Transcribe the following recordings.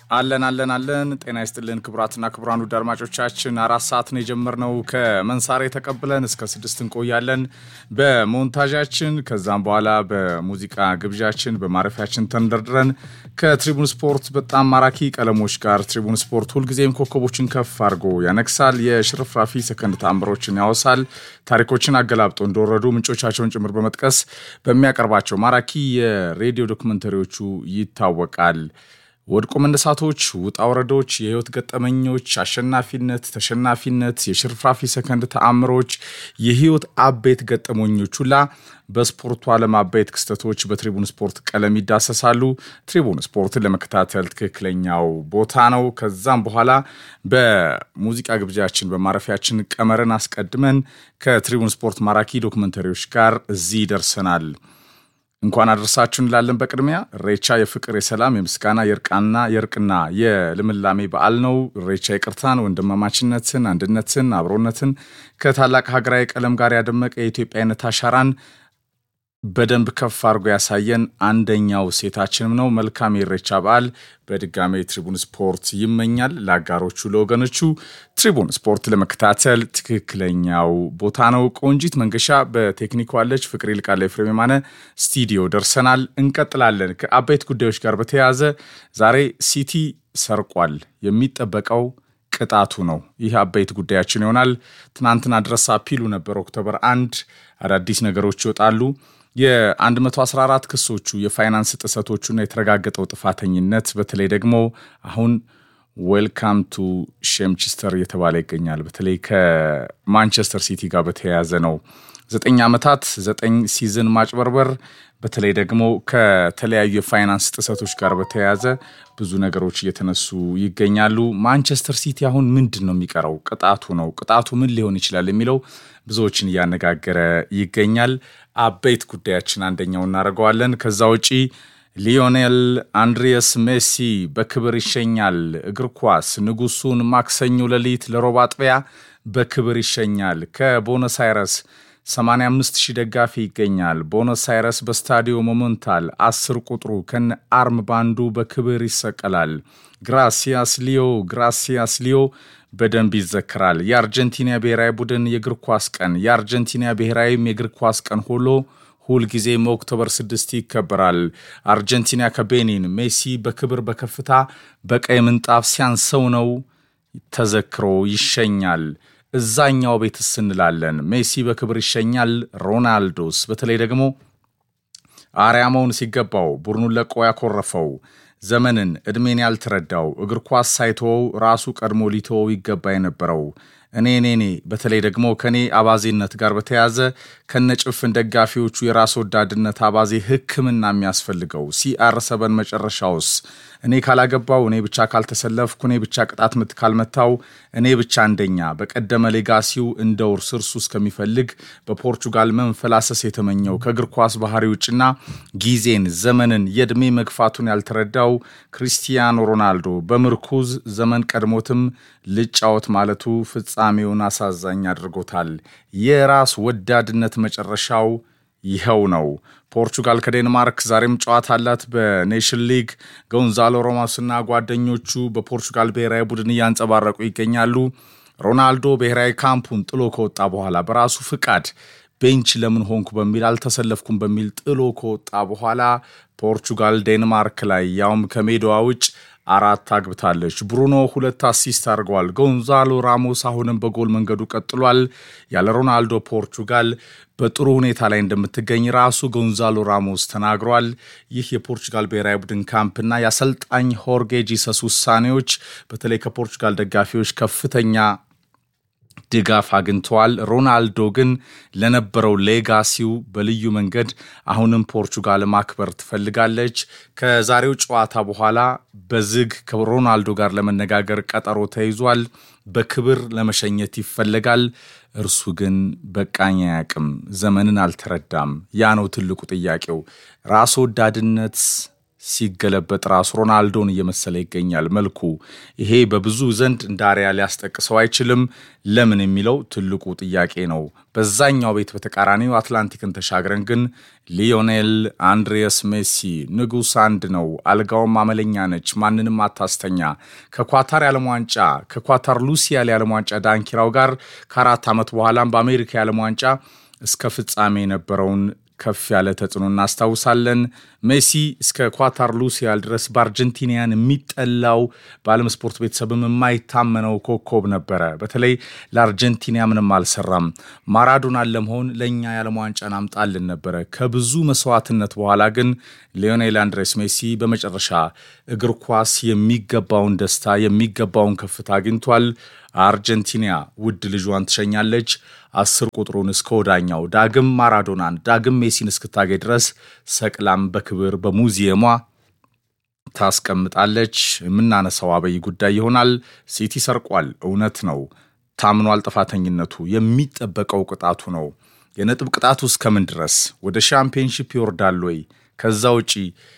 አለን አለን አለን። ጤና ይስጥልን ክቡራትና ክቡራን ውድ አድማጮቻችን አራት ሰዓት ነው የጀመርነው። ከመንሳሬ ተቀብለን እስከ ስድስት እንቆያለን በሞንታዣችን። ከዛም በኋላ በሙዚቃ ግብዣችን በማረፊያችን ተንደርድረን ከትሪቡን ስፖርት በጣም ማራኪ ቀለሞች ጋር ትሪቡን ስፖርት ሁልጊዜም ኮከቦችን ከፍ አድርጎ ያነግሳል። የሽርፍራፊ ሰከንድ ተአምሮችን ያወሳል። ታሪኮችን አገላብጦ እንደወረዱ ምንጮቻቸውን ጭምር በመጥቀስ በሚያቀርባቸው ማራኪ የሬዲዮ ዶክመንተሪዎቹ ይታወቃል። ወድቆ መነሳቶች፣ ውጣ ወረዶች፣ የህይወት ገጠመኞች፣ አሸናፊነት፣ ተሸናፊነት፣ የሽርፍራፊ ሰከንድ ተአምሮች፣ የህይወት አበይት ገጠመኞች ሁላ በስፖርቱ ዓለም አበይት ክስተቶች በትሪቡን ስፖርት ቀለም ይዳሰሳሉ። ትሪቡን ስፖርትን ለመከታተል ትክክለኛው ቦታ ነው። ከዛም በኋላ በሙዚቃ ግብዣችን በማረፊያችን ቀመርን አስቀድመን ከትሪቡን ስፖርት ማራኪ ዶክመንተሪዎች ጋር እዚህ ደርሰናል። እንኳን አደረሳችሁ እንላለን። በቅድሚያ ኢሬቻ የፍቅር፣ የሰላም፣ የምስጋና፣ የእርቃና የእርቅና የልምላሜ በዓል ነው። ኢሬቻ ይቅርታን፣ ወንድማማችነትን፣ አንድነትን፣ አብሮነትን ከታላቅ ሀገራዊ ቀለም ጋር ያደመቀ የኢትዮጵያዊነት አሻራን በደንብ ከፍ አድርጎ ያሳየን አንደኛው ሴታችንም ነው። መልካም የኢሬቻ በዓል በድጋሜ ትሪቡን ስፖርት ይመኛል ለአጋሮቹ ለወገኖቹ። ትሪቡን ስፖርት ለመከታተል ትክክለኛው ቦታ ነው። ቆንጂት መንገሻ በቴክኒኩ አለች። ፍቅር ይልቃል፣ ኤፍሬም የማነ ስቱዲዮ ደርሰናል። እንቀጥላለን። ከአበይት ጉዳዮች ጋር በተያያዘ ዛሬ ሲቲ ሰርቋል። የሚጠበቀው ቅጣቱ ነው። ይህ አበይት ጉዳያችን ይሆናል። ትናንትና ድረስ አፒሉ ነበር። ኦክቶበር አንድ አዳዲስ ነገሮች ይወጣሉ። የ114 ክሶቹ የፋይናንስ ጥሰቶቹና የተረጋገጠው ጥፋተኝነት በተለይ ደግሞ አሁን ዌልካም ቱ ሼምችስተር እየተባለ ይገኛል። በተለይ ከማንቸስተር ሲቲ ጋር በተያያዘ ነው። ዘጠኝ ዓመታት ዘጠኝ ሲዝን ማጭበርበር በተለይ ደግሞ ከተለያዩ የፋይናንስ ጥሰቶች ጋር በተያያዘ ብዙ ነገሮች እየተነሱ ይገኛሉ። ማንቸስተር ሲቲ አሁን ምንድን ነው የሚቀረው? ቅጣቱ ነው። ቅጣቱ ምን ሊሆን ይችላል የሚለው ብዙዎችን እያነጋገረ ይገኛል። አበይት ጉዳያችን አንደኛው እናደርገዋለን። ከዛ ውጪ ሊዮኔል አንድሪየስ ሜሲ በክብር ይሸኛል። እግር ኳስ ንጉሱን ማክሰኞ ሌሊት ለሮብ አጥቢያ በክብር ይሸኛል። ከቦነስ አይረስ 85 ሺህ ደጋፊ ይገኛል። ቦነስ አይረስ በስታዲዮ ሞመንታል አስር ቁጥሩ ከነ አርም ባንዱ በክብር ይሰቀላል። ግራሲያስ ሊዮ ግራሲያስ ሊዮ በደንብ ይዘክራል። የአርጀንቲና ብሔራዊ ቡድን የእግር ኳስ ቀን የአርጀንቲና ብሔራዊም የእግር ኳስ ቀን ሆሎ ሁልጊዜም ኦክቶበር 6 ይከበራል። አርጀንቲና ከቤኒን ሜሲ በክብር በከፍታ በቀይ ምንጣፍ ሲያንሰው ነው ተዘክሮ ይሸኛል። እዛኛው ቤትስ እንላለን። ሜሲ በክብር ይሸኛል። ሮናልዶስ በተለይ ደግሞ አርያ መሆን ሲገባው ቡድኑን ለቆ ያኮረፈው ዘመንን ዕድሜን ያልተረዳው እግር ኳስ ሳይተወው ራሱ ቀድሞ ሊተወው ይገባ የነበረው እኔ እኔ እኔ በተለይ ደግሞ ከኔ አባዜነት ጋር በተያያዘ ከነጭፍን ደጋፊዎቹ የራስ ወዳድነት አባዜ ሕክምና የሚያስፈልገው ሲአር ሰበን መጨረሻውስ እኔ ካላገባው እኔ ብቻ ካልተሰለፍኩ እኔ ብቻ ቅጣት ምት ካልመታው እኔ ብቻ አንደኛ በቀደመ ሌጋሲው እንደ ውርስ እርሱ እስከሚፈልግ በፖርቹጋል መንፈላሰስ የተመኘው ከእግር ኳስ ባህሪ ውጭና ጊዜን ዘመንን የዕድሜ መግፋቱን ያልተረዳው ክሪስቲያኖ ሮናልዶ በምርኩዝ ዘመን ቀድሞትም ልጫወት ማለቱ ፍጻሜውን አሳዛኝ አድርጎታል። የራስ ወዳድነት መጨረሻው ይኸው ነው። ፖርቹጋል ከዴንማርክ ዛሬም ጨዋታ አላት በኔሽን ሊግ። ጎንዛሎ ሮማስና ጓደኞቹ በፖርቹጋል ብሔራዊ ቡድን እያንጸባረቁ ይገኛሉ። ሮናልዶ ብሔራዊ ካምፑን ጥሎ ከወጣ በኋላ በራሱ ፍቃድ ቤንች ለምን ሆንኩ በሚል አልተሰለፍኩም በሚል ጥሎ ከወጣ በኋላ ፖርቹጋል ዴንማርክ ላይ ያውም ከሜዳዋ ውጭ አራት አግብታለች። ብሩኖ ሁለት አሲስት አድርገዋል። ጎንዛሎ ራሞስ አሁንም በጎል መንገዱ ቀጥሏል። ያለ ሮናልዶ ፖርቹጋል በጥሩ ሁኔታ ላይ እንደምትገኝ ራሱ ጎንዛሎ ራሞስ ተናግሯል። ይህ የፖርቹጋል ብሔራዊ ቡድን ካምፕና የአሰልጣኝ ሆርጌ ጂሰስ ውሳኔዎች በተለይ ከፖርቹጋል ደጋፊዎች ከፍተኛ ድጋፍ አግኝተዋል። ሮናልዶ ግን ለነበረው ሌጋሲው በልዩ መንገድ አሁንም ፖርቹጋል ማክበር ትፈልጋለች። ከዛሬው ጨዋታ በኋላ በዝግ ከሮናልዶ ጋር ለመነጋገር ቀጠሮ ተይዟል። በክብር ለመሸኘት ይፈለጋል። እርሱ ግን በቃኝ አያውቅም፣ ዘመንን አልተረዳም። ያ ነው ትልቁ ጥያቄው። ራስ ወዳድነት ሲገለበጥ ራሱ ሮናልዶን እየመሰለ ይገኛል መልኩ። ይሄ በብዙ ዘንድ እንደ አርያ ሊያስጠቅሰው አይችልም። ለምን የሚለው ትልቁ ጥያቄ ነው። በዛኛው ቤት በተቃራኒው አትላንቲክን ተሻግረን ግን ሊዮኔል አንድሬስ ሜሲ ንጉሥ አንድ ነው። አልጋውም አመለኛ ነች፣ ማንንም አታስተኛ። ከኳታር የዓለም ዋንጫ ከኳታር ሉሲያል የዓለም ዋንጫ ዳንኪራው ጋር ከአራት ዓመት በኋላም በአሜሪካ የዓለም ዋንጫ እስከ ፍጻሜ የነበረውን ከፍ ያለ ተጽዕኖ እናስታውሳለን። ሜሲ እስከ ኳታር ሉሲያል ድረስ በአርጀንቲኒያን የሚጠላው በዓለም ስፖርት ቤተሰብም የማይታመነው ኮከብ ነበረ። በተለይ ለአርጀንቲና ምንም አልሰራም። ማራዶናን ለመሆን ለእኛ የዓለም ዋንጫን አምጣልን ነበረ። ከብዙ መስዋዕትነት በኋላ ግን ሊዮኔል አንድሬስ ሜሲ በመጨረሻ እግር ኳስ የሚገባውን ደስታ የሚገባውን ከፍታ አግኝቷል። አርጀንቲና ውድ ልጇን ትሸኛለች። አስር ቁጥሩን እስከ ወዳኛው ዳግም ማራዶናን ዳግም ሜሲን እስክታገኝ ድረስ ሰቅላም በክብር በሙዚየሟ ታስቀምጣለች። የምናነሳው አበይ ጉዳይ ይሆናል። ሲቲ ሰርቋል፣ እውነት ነው። ታምኗል ጥፋተኝነቱ። የሚጠበቀው ቅጣቱ ነው። የነጥብ ቅጣቱ እስከምን ድረስ ወደ ሻምፒዮንሺፕ ይወርዳል ወይ? ከዛ ውጪ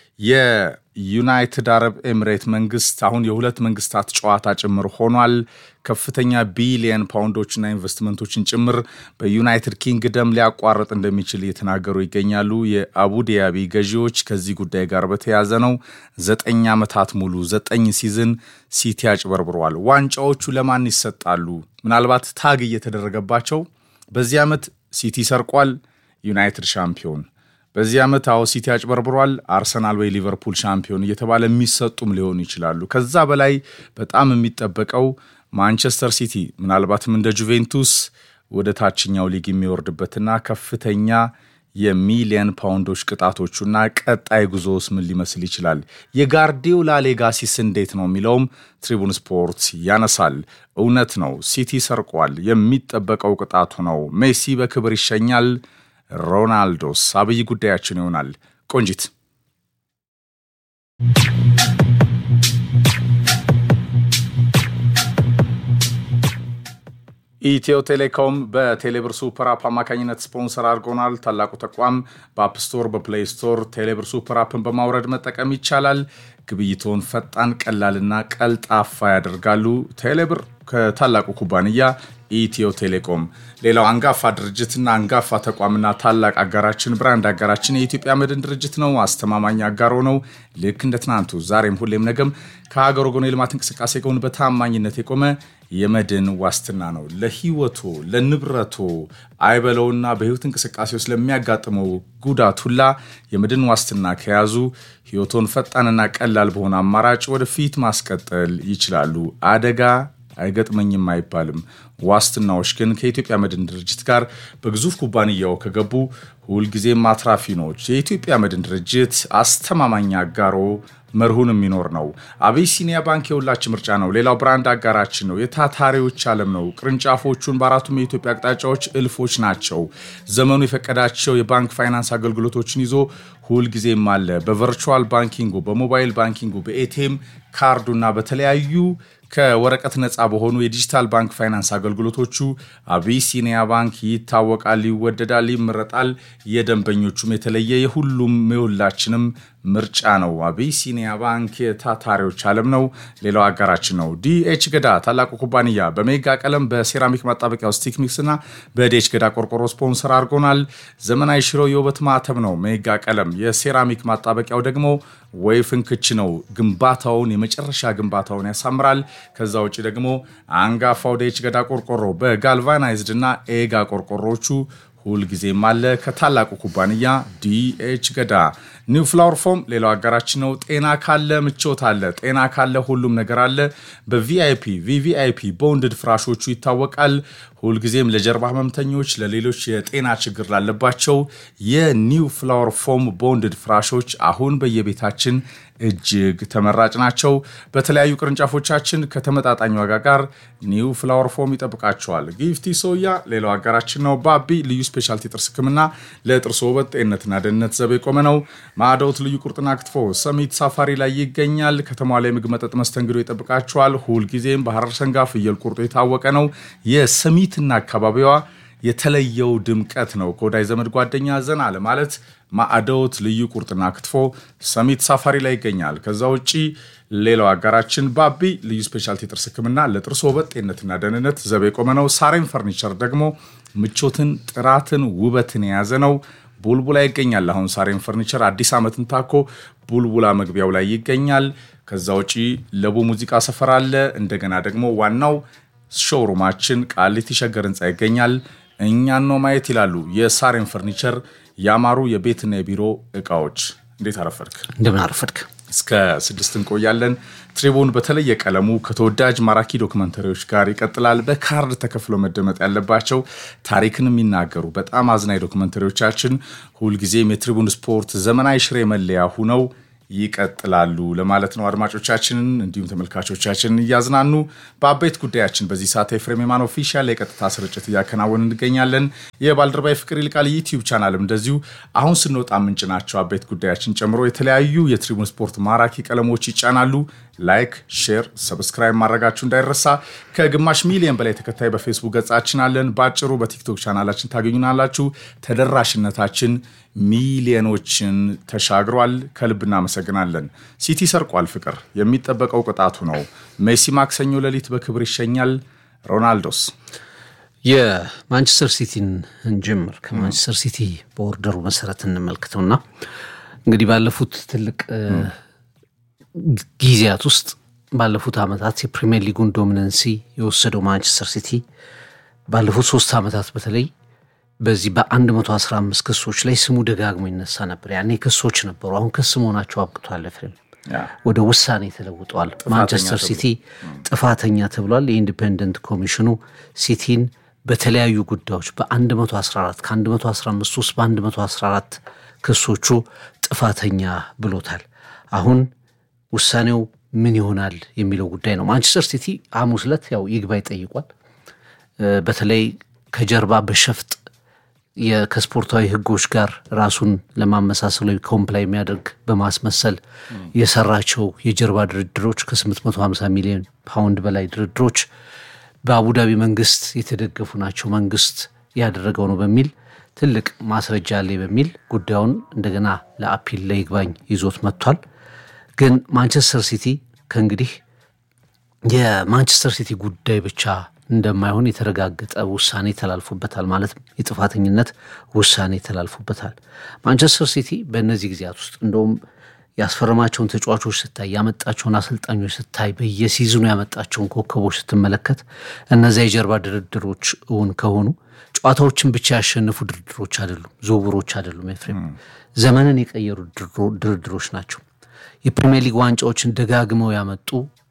የዩናይትድ አረብ ኤሚሬት መንግስት አሁን የሁለት መንግስታት ጨዋታ ጭምር ሆኗል። ከፍተኛ ቢሊየን ፓውንዶችና ኢንቨስትመንቶችን ጭምር በዩናይትድ ኪንግደም ሊያቋርጥ እንደሚችል እየተናገሩ ይገኛሉ። የአቡዲያቢ ገዢዎች ከዚህ ጉዳይ ጋር በተያያዘ ነው። ዘጠኝ ዓመታት ሙሉ ዘጠኝ ሲዝን ሲቲ አጭበርብረዋል። ዋንጫዎቹ ለማን ይሰጣሉ? ምናልባት ታግ እየተደረገባቸው በዚህ ዓመት ሲቲ ሰርቋል፣ ዩናይትድ ሻምፒዮን በዚህ ዓመት አዎ ሲቲ አጭበርብሯል፣ አርሰናል ወይ ሊቨርፑል ሻምፒዮን እየተባለ የሚሰጡም ሊሆኑ ይችላሉ። ከዛ በላይ በጣም የሚጠበቀው ማንቸስተር ሲቲ ምናልባትም እንደ ጁቬንቱስ ወደ ታችኛው ሊግ የሚወርድበትና ከፍተኛ የሚሊየን ፓውንዶች ቅጣቶቹና ቀጣይ ጉዞስ ምን ሊመስል ይችላል? የጋርዲዮላ ሌጋሲስ እንዴት ነው የሚለውም ትሪቡን ስፖርት ያነሳል። እውነት ነው ሲቲ ሰርቋል፣ የሚጠበቀው ቅጣቱ ነው። ሜሲ በክብር ይሸኛል። ሮናልዶስ አብይ ጉዳያችን ይሆናል። ቆንጂት ኢትዮ ቴሌኮም በቴሌብር ሱፐር አፕ አማካኝነት ስፖንሰር አድርጎናል። ታላቁ ተቋም በአፕ ስቶር፣ በፕሌይ ስቶር ቴሌብር ሱፐር አፕን በማውረድ መጠቀም ይቻላል። ግብይቶን ፈጣን፣ ቀላልና ቀልጣፋ ያደርጋሉ። ቴሌብር ከታላቁ ኩባንያ ኢትዮ ቴሌኮም ሌላው አንጋፋ ድርጅትና አንጋፋ ተቋምና ታላቅ አጋራችን ብራንድ አጋራችን የኢትዮጵያ መድን ድርጅት ነው። አስተማማኝ አጋሮ ነው። ልክ እንደ ትናንቱ ዛሬም ሁሌም ነገም ከሀገር ወገኖ የልማት እንቅስቃሴ ጎን በታማኝነት የቆመ የመድን ዋስትና ነው። ለሕይወቶ ለንብረቶ አይበለውና በሕይወት እንቅስቃሴ ውስጥ ለሚያጋጥመው ጉዳት ሁላ የመድን ዋስትና ከያዙ ሕይወቶን ፈጣንና ቀላል በሆነ አማራጭ ወደፊት ማስቀጠል ይችላሉ። አደጋ አይገጥመኝም አይባልም። ዋስትናዎች ግን ከኢትዮጵያ መድን ድርጅት ጋር በግዙፍ ኩባንያው ከገቡ ሁልጊዜም አትራፊ ነች። የኢትዮጵያ መድን ድርጅት አስተማማኝ አጋሮ መርሁን የሚኖር ነው። አቢሲኒያ ባንክ የሁላችን ምርጫ ነው። ሌላው ብራንድ አጋራችን ነው። የታታሪዎች ዓለም ነው። ቅርንጫፎቹን በአራቱም የኢትዮጵያ አቅጣጫዎች እልፎች ናቸው። ዘመኑ የፈቀዳቸው የባንክ ፋይናንስ አገልግሎቶችን ይዞ ሁልጊዜም አለ። በቨርቹዋል ባንኪንጉ፣ በሞባይል ባንኪንጉ፣ በኤቲኤም ካርዱና በተለያዩ ከወረቀት ነፃ በሆኑ የዲጂታል ባንክ ፋይናንስ አገልግሎቶቹ አቢሲኒያ ባንክ ይታወቃል፣ ይወደዳል፣ ይመረጣል። የደንበኞቹም የተለየ የሁሉም የሁላችንም ምርጫ ነው። አቢሲኒያ ባንክ የታታሪዎች ዓለም ነው። ሌላው አጋራችን ነው። ዲኤች ገዳ ታላቁ ኩባንያ በሜጋ ቀለም በሴራሚክ ማጣበቂያ ስቲክ ሚክስ እና በዲኤች ገዳ ቆርቆሮ ስፖንሰር አድርጎናል። ዘመናዊ ሽሮ የውበት ማተም ነው። ሜጋ ቀለም የሴራሚክ ማጣበቂያው ደግሞ ወይ ፍንክች ነው። ግንባታውን የመጨረሻ ግንባታውን ያሳምራል። ከዛ ውጭ ደግሞ አንጋፋው ዲኤች ገዳ ቆርቆሮ በጋልቫናይዝድ እና ኤጋ ቆርቆሮቹ ሁልጊዜም አለ። ከታላቁ ኩባንያ ዲኤች ገዳ ኒው ፍላወር ፎም ሌላው አጋራችን ነው። ጤና ካለ ምቾት አለ። ጤና ካለ ሁሉም ነገር አለ። በቪአይፒ ቪቪአይፒ ቦንድድ ፍራሾቹ ይታወቃል። ሁልጊዜም ለጀርባ ህመምተኞች፣ ለሌሎች የጤና ችግር ላለባቸው የኒው ፍላወር ፎም ቦንድድ ፍራሾች አሁን በየቤታችን እጅግ ተመራጭ ናቸው። በተለያዩ ቅርንጫፎቻችን ከተመጣጣኝ ዋጋ ጋር ኒው ፍላወር ፎም ይጠብቃቸዋል። ጊፍቲ ሶያ ሌላው አጋራችን ነው። ባቢ ልዩ ስፔሻልቲ ጥርስ ህክምና ለጥርስ ውበት ጤንነትና ደህንነት ዘብ የቆመ ነው። ማዕዶት ልዩ ቁርጥና ክትፎ ሰሚት ሳፋሪ ላይ ይገኛል። ከተማ ላይ ምግብ፣ መጠጥ፣ መስተንግዶ ይጠብቃቸዋል። ሁልጊዜም በሐረር ሰንጋ ፍየል ቁርጦ የታወቀ ነው። የሰሚትና አካባቢዋ የተለየው ድምቀት ነው። ከወዳጅ ዘመድ ጓደኛ ዘና ለማለት ማዕዶት ልዩ ቁርጥና ክትፎ ሰሚት ሳፋሪ ላይ ይገኛል። ከዛ ውጪ ሌላው አጋራችን ባቢ ልዩ ስፔሻልቲ የጥርስ ሕክምና ለጥርስ ውበት ጤንነትና ደህንነት ዘብ የቆመ ነው። ሳሬም ፈርኒቸር ደግሞ ምቾትን፣ ጥራትን፣ ውበትን የያዘ ነው። ቡልቡላ ይገኛል። አሁን ሳሬም ፈርኒቸር አዲስ ዓመትን ታኮ ቡልቡላ መግቢያው ላይ ይገኛል። ከዛ ውጪ ለቡ ሙዚቃ ሰፈር አለ። እንደገና ደግሞ ዋናው ሾሩማችን ቃሊቲ ሸገር ህንፃ ይገኛል። እኛን ነው ማየት ይላሉ የሳሬም ፈርኒቸር ያማሩ የቤትና የቢሮ እቃዎች። እንዴት አረፈድክ? እንደምን አረፈድክ? እስከ ስድስት እንቆያለን። ትሪቡን በተለየ ቀለሙ ከተወዳጅ ማራኪ ዶክመንተሪዎች ጋር ይቀጥላል። በካርድ ተከፍሎ መደመጥ ያለባቸው ታሪክን የሚናገሩ በጣም አዝናኝ ዶክመንተሪዎቻችን ሁልጊዜም የትሪቡን ስፖርት ዘመናዊ ሽሬ መለያ ሁነው ይቀጥላሉ ለማለት ነው። አድማጮቻችንን እንዲሁም ተመልካቾቻችንን እያዝናኑ በአበይት ጉዳያችን በዚህ ሰዓት የፍሬም የማን ኦፊሻል የቀጥታ ስርጭት እያከናወን እንገኛለን። የባልደረባ ፍቅር ይልቃል ዩቲዩብ ቻናልም እንደዚሁ አሁን ስንወጣ ምንጭ ናቸው። አበይት ጉዳያችን ጨምሮ የተለያዩ የትሪቡን ስፖርት ማራኪ ቀለሞች ይጫናሉ። ላይክ፣ ሼር፣ ሰብስክራይብ ማድረጋችሁ እንዳይረሳ። ከግማሽ ሚሊዮን በላይ ተከታይ በፌስቡክ ገጻችን አለን። በአጭሩ በቲክቶክ ቻናላችን ታገኙናላችሁ። ተደራሽነታችን ሚሊዮኖችን ተሻግሯል። ከልብ እናመሰግናለን። ሲቲ ሰርቋል። ፍቅር የሚጠበቀው ቅጣቱ ነው። ሜሲ ማክሰኞ ሌሊት በክብር ይሸኛል። ሮናልዶስ የማንቸስተር ሲቲን እንጀምር። ከማንቸስተር ሲቲ በኦርደሩ መሰረት እንመልክተውና እንግዲህ ባለፉት ትልቅ ጊዜያት ውስጥ ባለፉት ዓመታት የፕሪሚየር ሊጉን ዶሚነንሲ የወሰደው ማንቸስተር ሲቲ ባለፉት ሶስት ዓመታት በተለይ በዚህ በ115 ክሶች ላይ ስሙ ደጋግሞ ይነሳ ነበር። ያኔ ክሶች ነበሩ። አሁን ክስ መሆናቸው አብቅቷል። ፍሬም ወደ ውሳኔ ተለውጠዋል። ማንቸስተር ሲቲ ጥፋተኛ ተብሏል። የኢንዲፔንደንት ኮሚሽኑ ሲቲን በተለያዩ ጉዳዮች በ114 ከ115 ውስጥ በ114 ክሶቹ ጥፋተኛ ብሎታል። አሁን ውሳኔው ምን ይሆናል የሚለው ጉዳይ ነው። ማንቸስተር ሲቲ ሐሙስ ዕለት ያው ይግባኝ ጠይቋል። በተለይ ከጀርባ በሸፍጥ ከስፖርታዊ ሕጎች ጋር ራሱን ለማመሳሰል ኮምፕላይ የሚያደርግ በማስመሰል የሰራቸው የጀርባ ድርድሮች ከ850 ሚሊዮን ፓውንድ በላይ ድርድሮች በአቡዳቢ መንግስት የተደገፉ ናቸው፣ መንግስት ያደረገው ነው በሚል ትልቅ ማስረጃ አለ በሚል ጉዳዩን እንደገና ለአፒል ለይግባኝ ይዞት መጥቷል። ግን ማንቸስተር ሲቲ ከእንግዲህ የማንቸስተር ሲቲ ጉዳይ ብቻ እንደማይሆን የተረጋገጠ ውሳኔ ተላልፎበታል። ማለት የጥፋተኝነት ውሳኔ ተላልፎበታል። ማንቸስተር ሲቲ በእነዚህ ጊዜያት ውስጥ እንደውም ያስፈረማቸውን ተጫዋቾች ስታይ፣ ያመጣቸውን አሰልጣኞች ስታይ፣ በየሲዝኑ ያመጣቸውን ኮከቦች ስትመለከት እነዚያ የጀርባ ድርድሮች እውን ከሆኑ ጨዋታዎችን ብቻ ያሸነፉ ድርድሮች አይደሉም፣ ዝውውሮች አይደሉም። ኤፍሬም ዘመንን የቀየሩ ድርድሮች ናቸው። የፕሪሚየር ሊግ ዋንጫዎችን ደጋግመው ያመጡ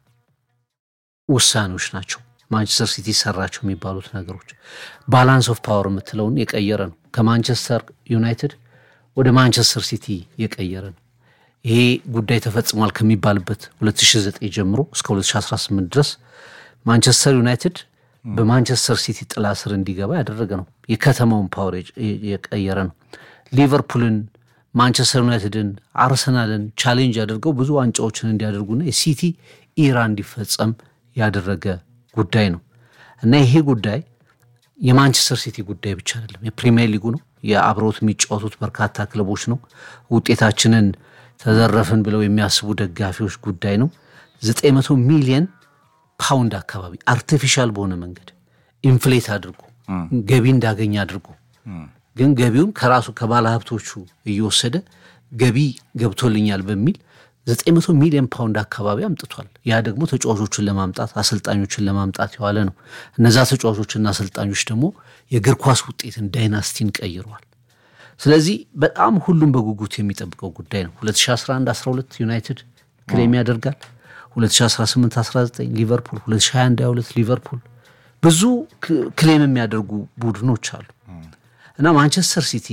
ውሳኔዎች ናቸው። ማንቸስተር ሲቲ ሰራቸው የሚባሉት ነገሮች ባላንስ ኦፍ ፓወር የምትለውን የቀየረ ነው። ከማንቸስተር ዩናይትድ ወደ ማንቸስተር ሲቲ የቀየረ ነው። ይሄ ጉዳይ ተፈጽሟል ከሚባልበት 2009 ጀምሮ እስከ 2018 ድረስ ማንቸስተር ዩናይትድ በማንቸስተር ሲቲ ጥላ ስር እንዲገባ ያደረገ ነው። የከተማውን ፓወር የቀየረ ነው። ሊቨርፑልን፣ ማንቸስተር ዩናይትድን፣ አርሰናልን ቻሌንጅ አድርገው ብዙ ዋንጫዎችን እንዲያደርጉና የሲቲ ኢራ እንዲፈጸም ያደረገ ጉዳይ ነው እና ይሄ ጉዳይ የማንቸስተር ሲቲ ጉዳይ ብቻ አይደለም፣ የፕሪሚየር ሊጉ ነው። የአብረውት የሚጫወቱት በርካታ ክለቦች ነው። ውጤታችንን ተዘረፍን ብለው የሚያስቡ ደጋፊዎች ጉዳይ ነው። 900 ሚሊየን ፓውንድ አካባቢ አርቲፊሻል በሆነ መንገድ ኢንፍሌት አድርጎ ገቢ እንዳገኝ አድርጎ ግን ገቢውን ከራሱ ከባለ ሀብቶቹ እየወሰደ ገቢ ገብቶልኛል በሚል 900 ሚሊዮን ፓውንድ አካባቢ አምጥቷል። ያ ደግሞ ተጫዋቾችን ለማምጣት አሰልጣኞችን ለማምጣት የዋለ ነው። እነዛ ተጫዋቾችና አሰልጣኞች ደግሞ የእግር ኳስ ውጤትን ዳይናስቲን ቀይረዋል። ስለዚህ በጣም ሁሉም በጉጉት የሚጠብቀው ጉዳይ ነው። 2011 12 ዩናይትድ ክሌም ያደርጋል። 2018 19 ሊቨርፑል፣ 2021 22 ሊቨርፑል ብዙ ክሌም የሚያደርጉ ቡድኖች አሉ እና ማንቸስተር ሲቲ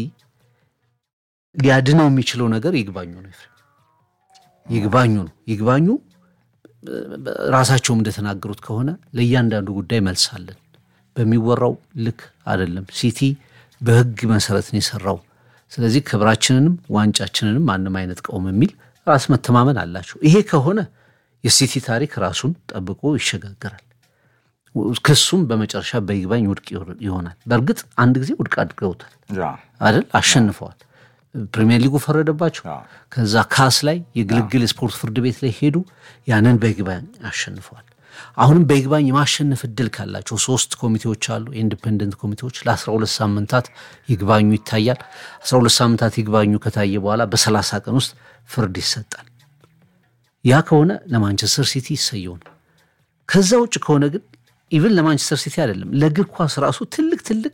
ሊያድነው የሚችለው ነገር ይግባኙ ነው ይግባኙ ነው። ይግባኙ ራሳቸውም እንደተናገሩት ከሆነ ለእያንዳንዱ ጉዳይ መልሳለን። በሚወራው ልክ አይደለም። ሲቲ በሕግ መሰረት ነው የሰራው። ስለዚህ ክብራችንንም ዋንጫችንንም ማንም አይነጥቀውም የሚል ራስ መተማመን አላቸው። ይሄ ከሆነ የሲቲ ታሪክ ራሱን ጠብቆ ይሸጋገራል። ክሱም በመጨረሻ በይግባኝ ውድቅ ይሆናል። በእርግጥ አንድ ጊዜ ውድቅ አድርገውታል አይደል? አሸንፈዋል። ፕሪሚየር ሊጉ ፈረደባቸው። ከዛ ካስ ላይ የግልግል የስፖርት ፍርድ ቤት ላይ ሄዱ። ያንን በይግባኝ አሸንፈዋል። አሁንም በይግባኝ የማሸነፍ እድል ካላቸው ሶስት ኮሚቴዎች አሉ፣ ኢንዲፔንደንት ኮሚቴዎች። ለ12 ሳምንታት ይግባኙ ይታያል። 12 ሳምንታት ይግባኙ ከታየ በኋላ በ30 ቀን ውስጥ ፍርድ ይሰጣል። ያ ከሆነ ለማንቸስተር ሲቲ ይሰየው ነው። ከዛ ውጭ ከሆነ ግን ኢቭን ለማንቸስተር ሲቲ አይደለም ለእግር ኳስ ራሱ ትልቅ ትልቅ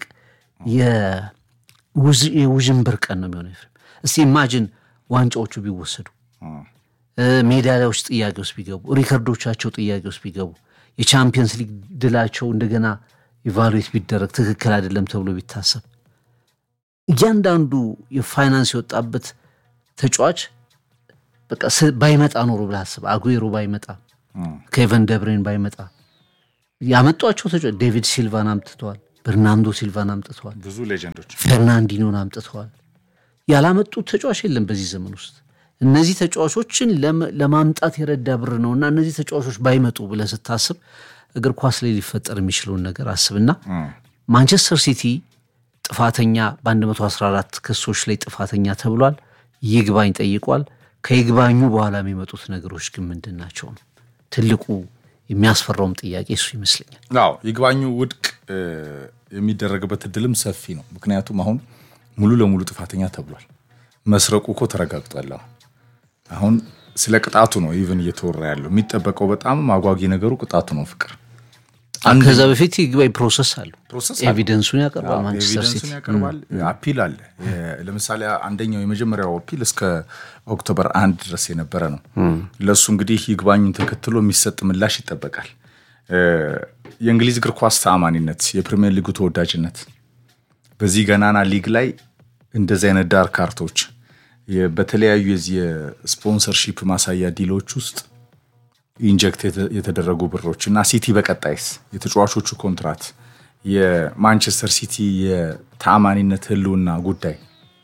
የውዥንብር ቀን ነው የሚሆነው። እስቲ ኢማጅን ዋንጫዎቹ ቢወሰዱ ሜዳሊያዎች ጥያቄ ውስጥ ቢገቡ ሪከርዶቻቸው ጥያቄ ውስጥ ቢገቡ የቻምፒየንስ ሊግ ድላቸው እንደገና ኢቫሉዌት ቢደረግ ትክክል አይደለም ተብሎ ቢታሰብ እያንዳንዱ የፋይናንስ የወጣበት ተጫዋች በቃ ባይመጣ ኖሮ ብለህ አስብ። አጉዌሮ ባይመጣ፣ ኬቨን ደብሬን ባይመጣ ያመጧቸው ተጫዋች ዴቪድ ሲልቫን አምጥተዋል። በርናንዶ ሲልቫን አምጥተዋል። ብዙ ሌጀንዶች ፌርናንዲኖን አምጥተዋል። ያላመጡት ተጫዋች የለም በዚህ ዘመን ውስጥ እነዚህ ተጫዋቾችን ለማምጣት የረዳ ብር ነው እና እነዚህ ተጫዋቾች ባይመጡ ብለህ ስታስብ እግር ኳስ ላይ ሊፈጠር የሚችለውን ነገር አስብና ማንቸስተር ሲቲ ጥፋተኛ በ114 ክሶች ላይ ጥፋተኛ ተብሏል። ይግባኝ ጠይቋል። ከይግባኙ በኋላ የሚመጡት ነገሮች ግን ምንድን ናቸው ነው ትልቁ የሚያስፈራውም ጥያቄ እሱ ይመስለኛል። አዎ ይግባኙ ውድቅ የሚደረግበት እድልም ሰፊ ነው። ምክንያቱም አሁን ሙሉ ለሙሉ ጥፋተኛ ተብሏል። መስረቁ እኮ ተረጋግጧል። አሁን ስለ ቅጣቱ ነው ኢቨን እየተወራ ያለው። የሚጠበቀው በጣም አጓጊ ነገሩ ቅጣቱ ነው። ፍቅር ከዛ በፊት ይግባኝ ፕሮሰስ አለው። ፕሮሰስ ኤቪደንሱን ያቀርባል ማንቸስተር ሲቲ ኤቪደንሱን ያቀርባል። አፒል አለ። ለምሳሌ አንደኛው የመጀመሪያው አፒል እስከ ኦክቶበር አንድ ድረስ የነበረ ነው። ለእሱ እንግዲህ ይግባኙን ተከትሎ የሚሰጥ ምላሽ ይጠበቃል። የእንግሊዝ እግር ኳስ ተአማኒነት፣ የፕሪሚየር ሊጉ ተወዳጅነት በዚህ ገናና ሊግ ላይ እንደዚህ አይነት ዳር ካርቶች በተለያዩ የዚህ የስፖንሰርሺፕ ማሳያ ዲሎች ውስጥ ኢንጀክት የተደረጉ ብሮች እና ሲቲ በቀጣይስ የተጫዋቾቹ ኮንትራት የማንቸስተር ሲቲ የተአማኒነት ህልውና ጉዳይ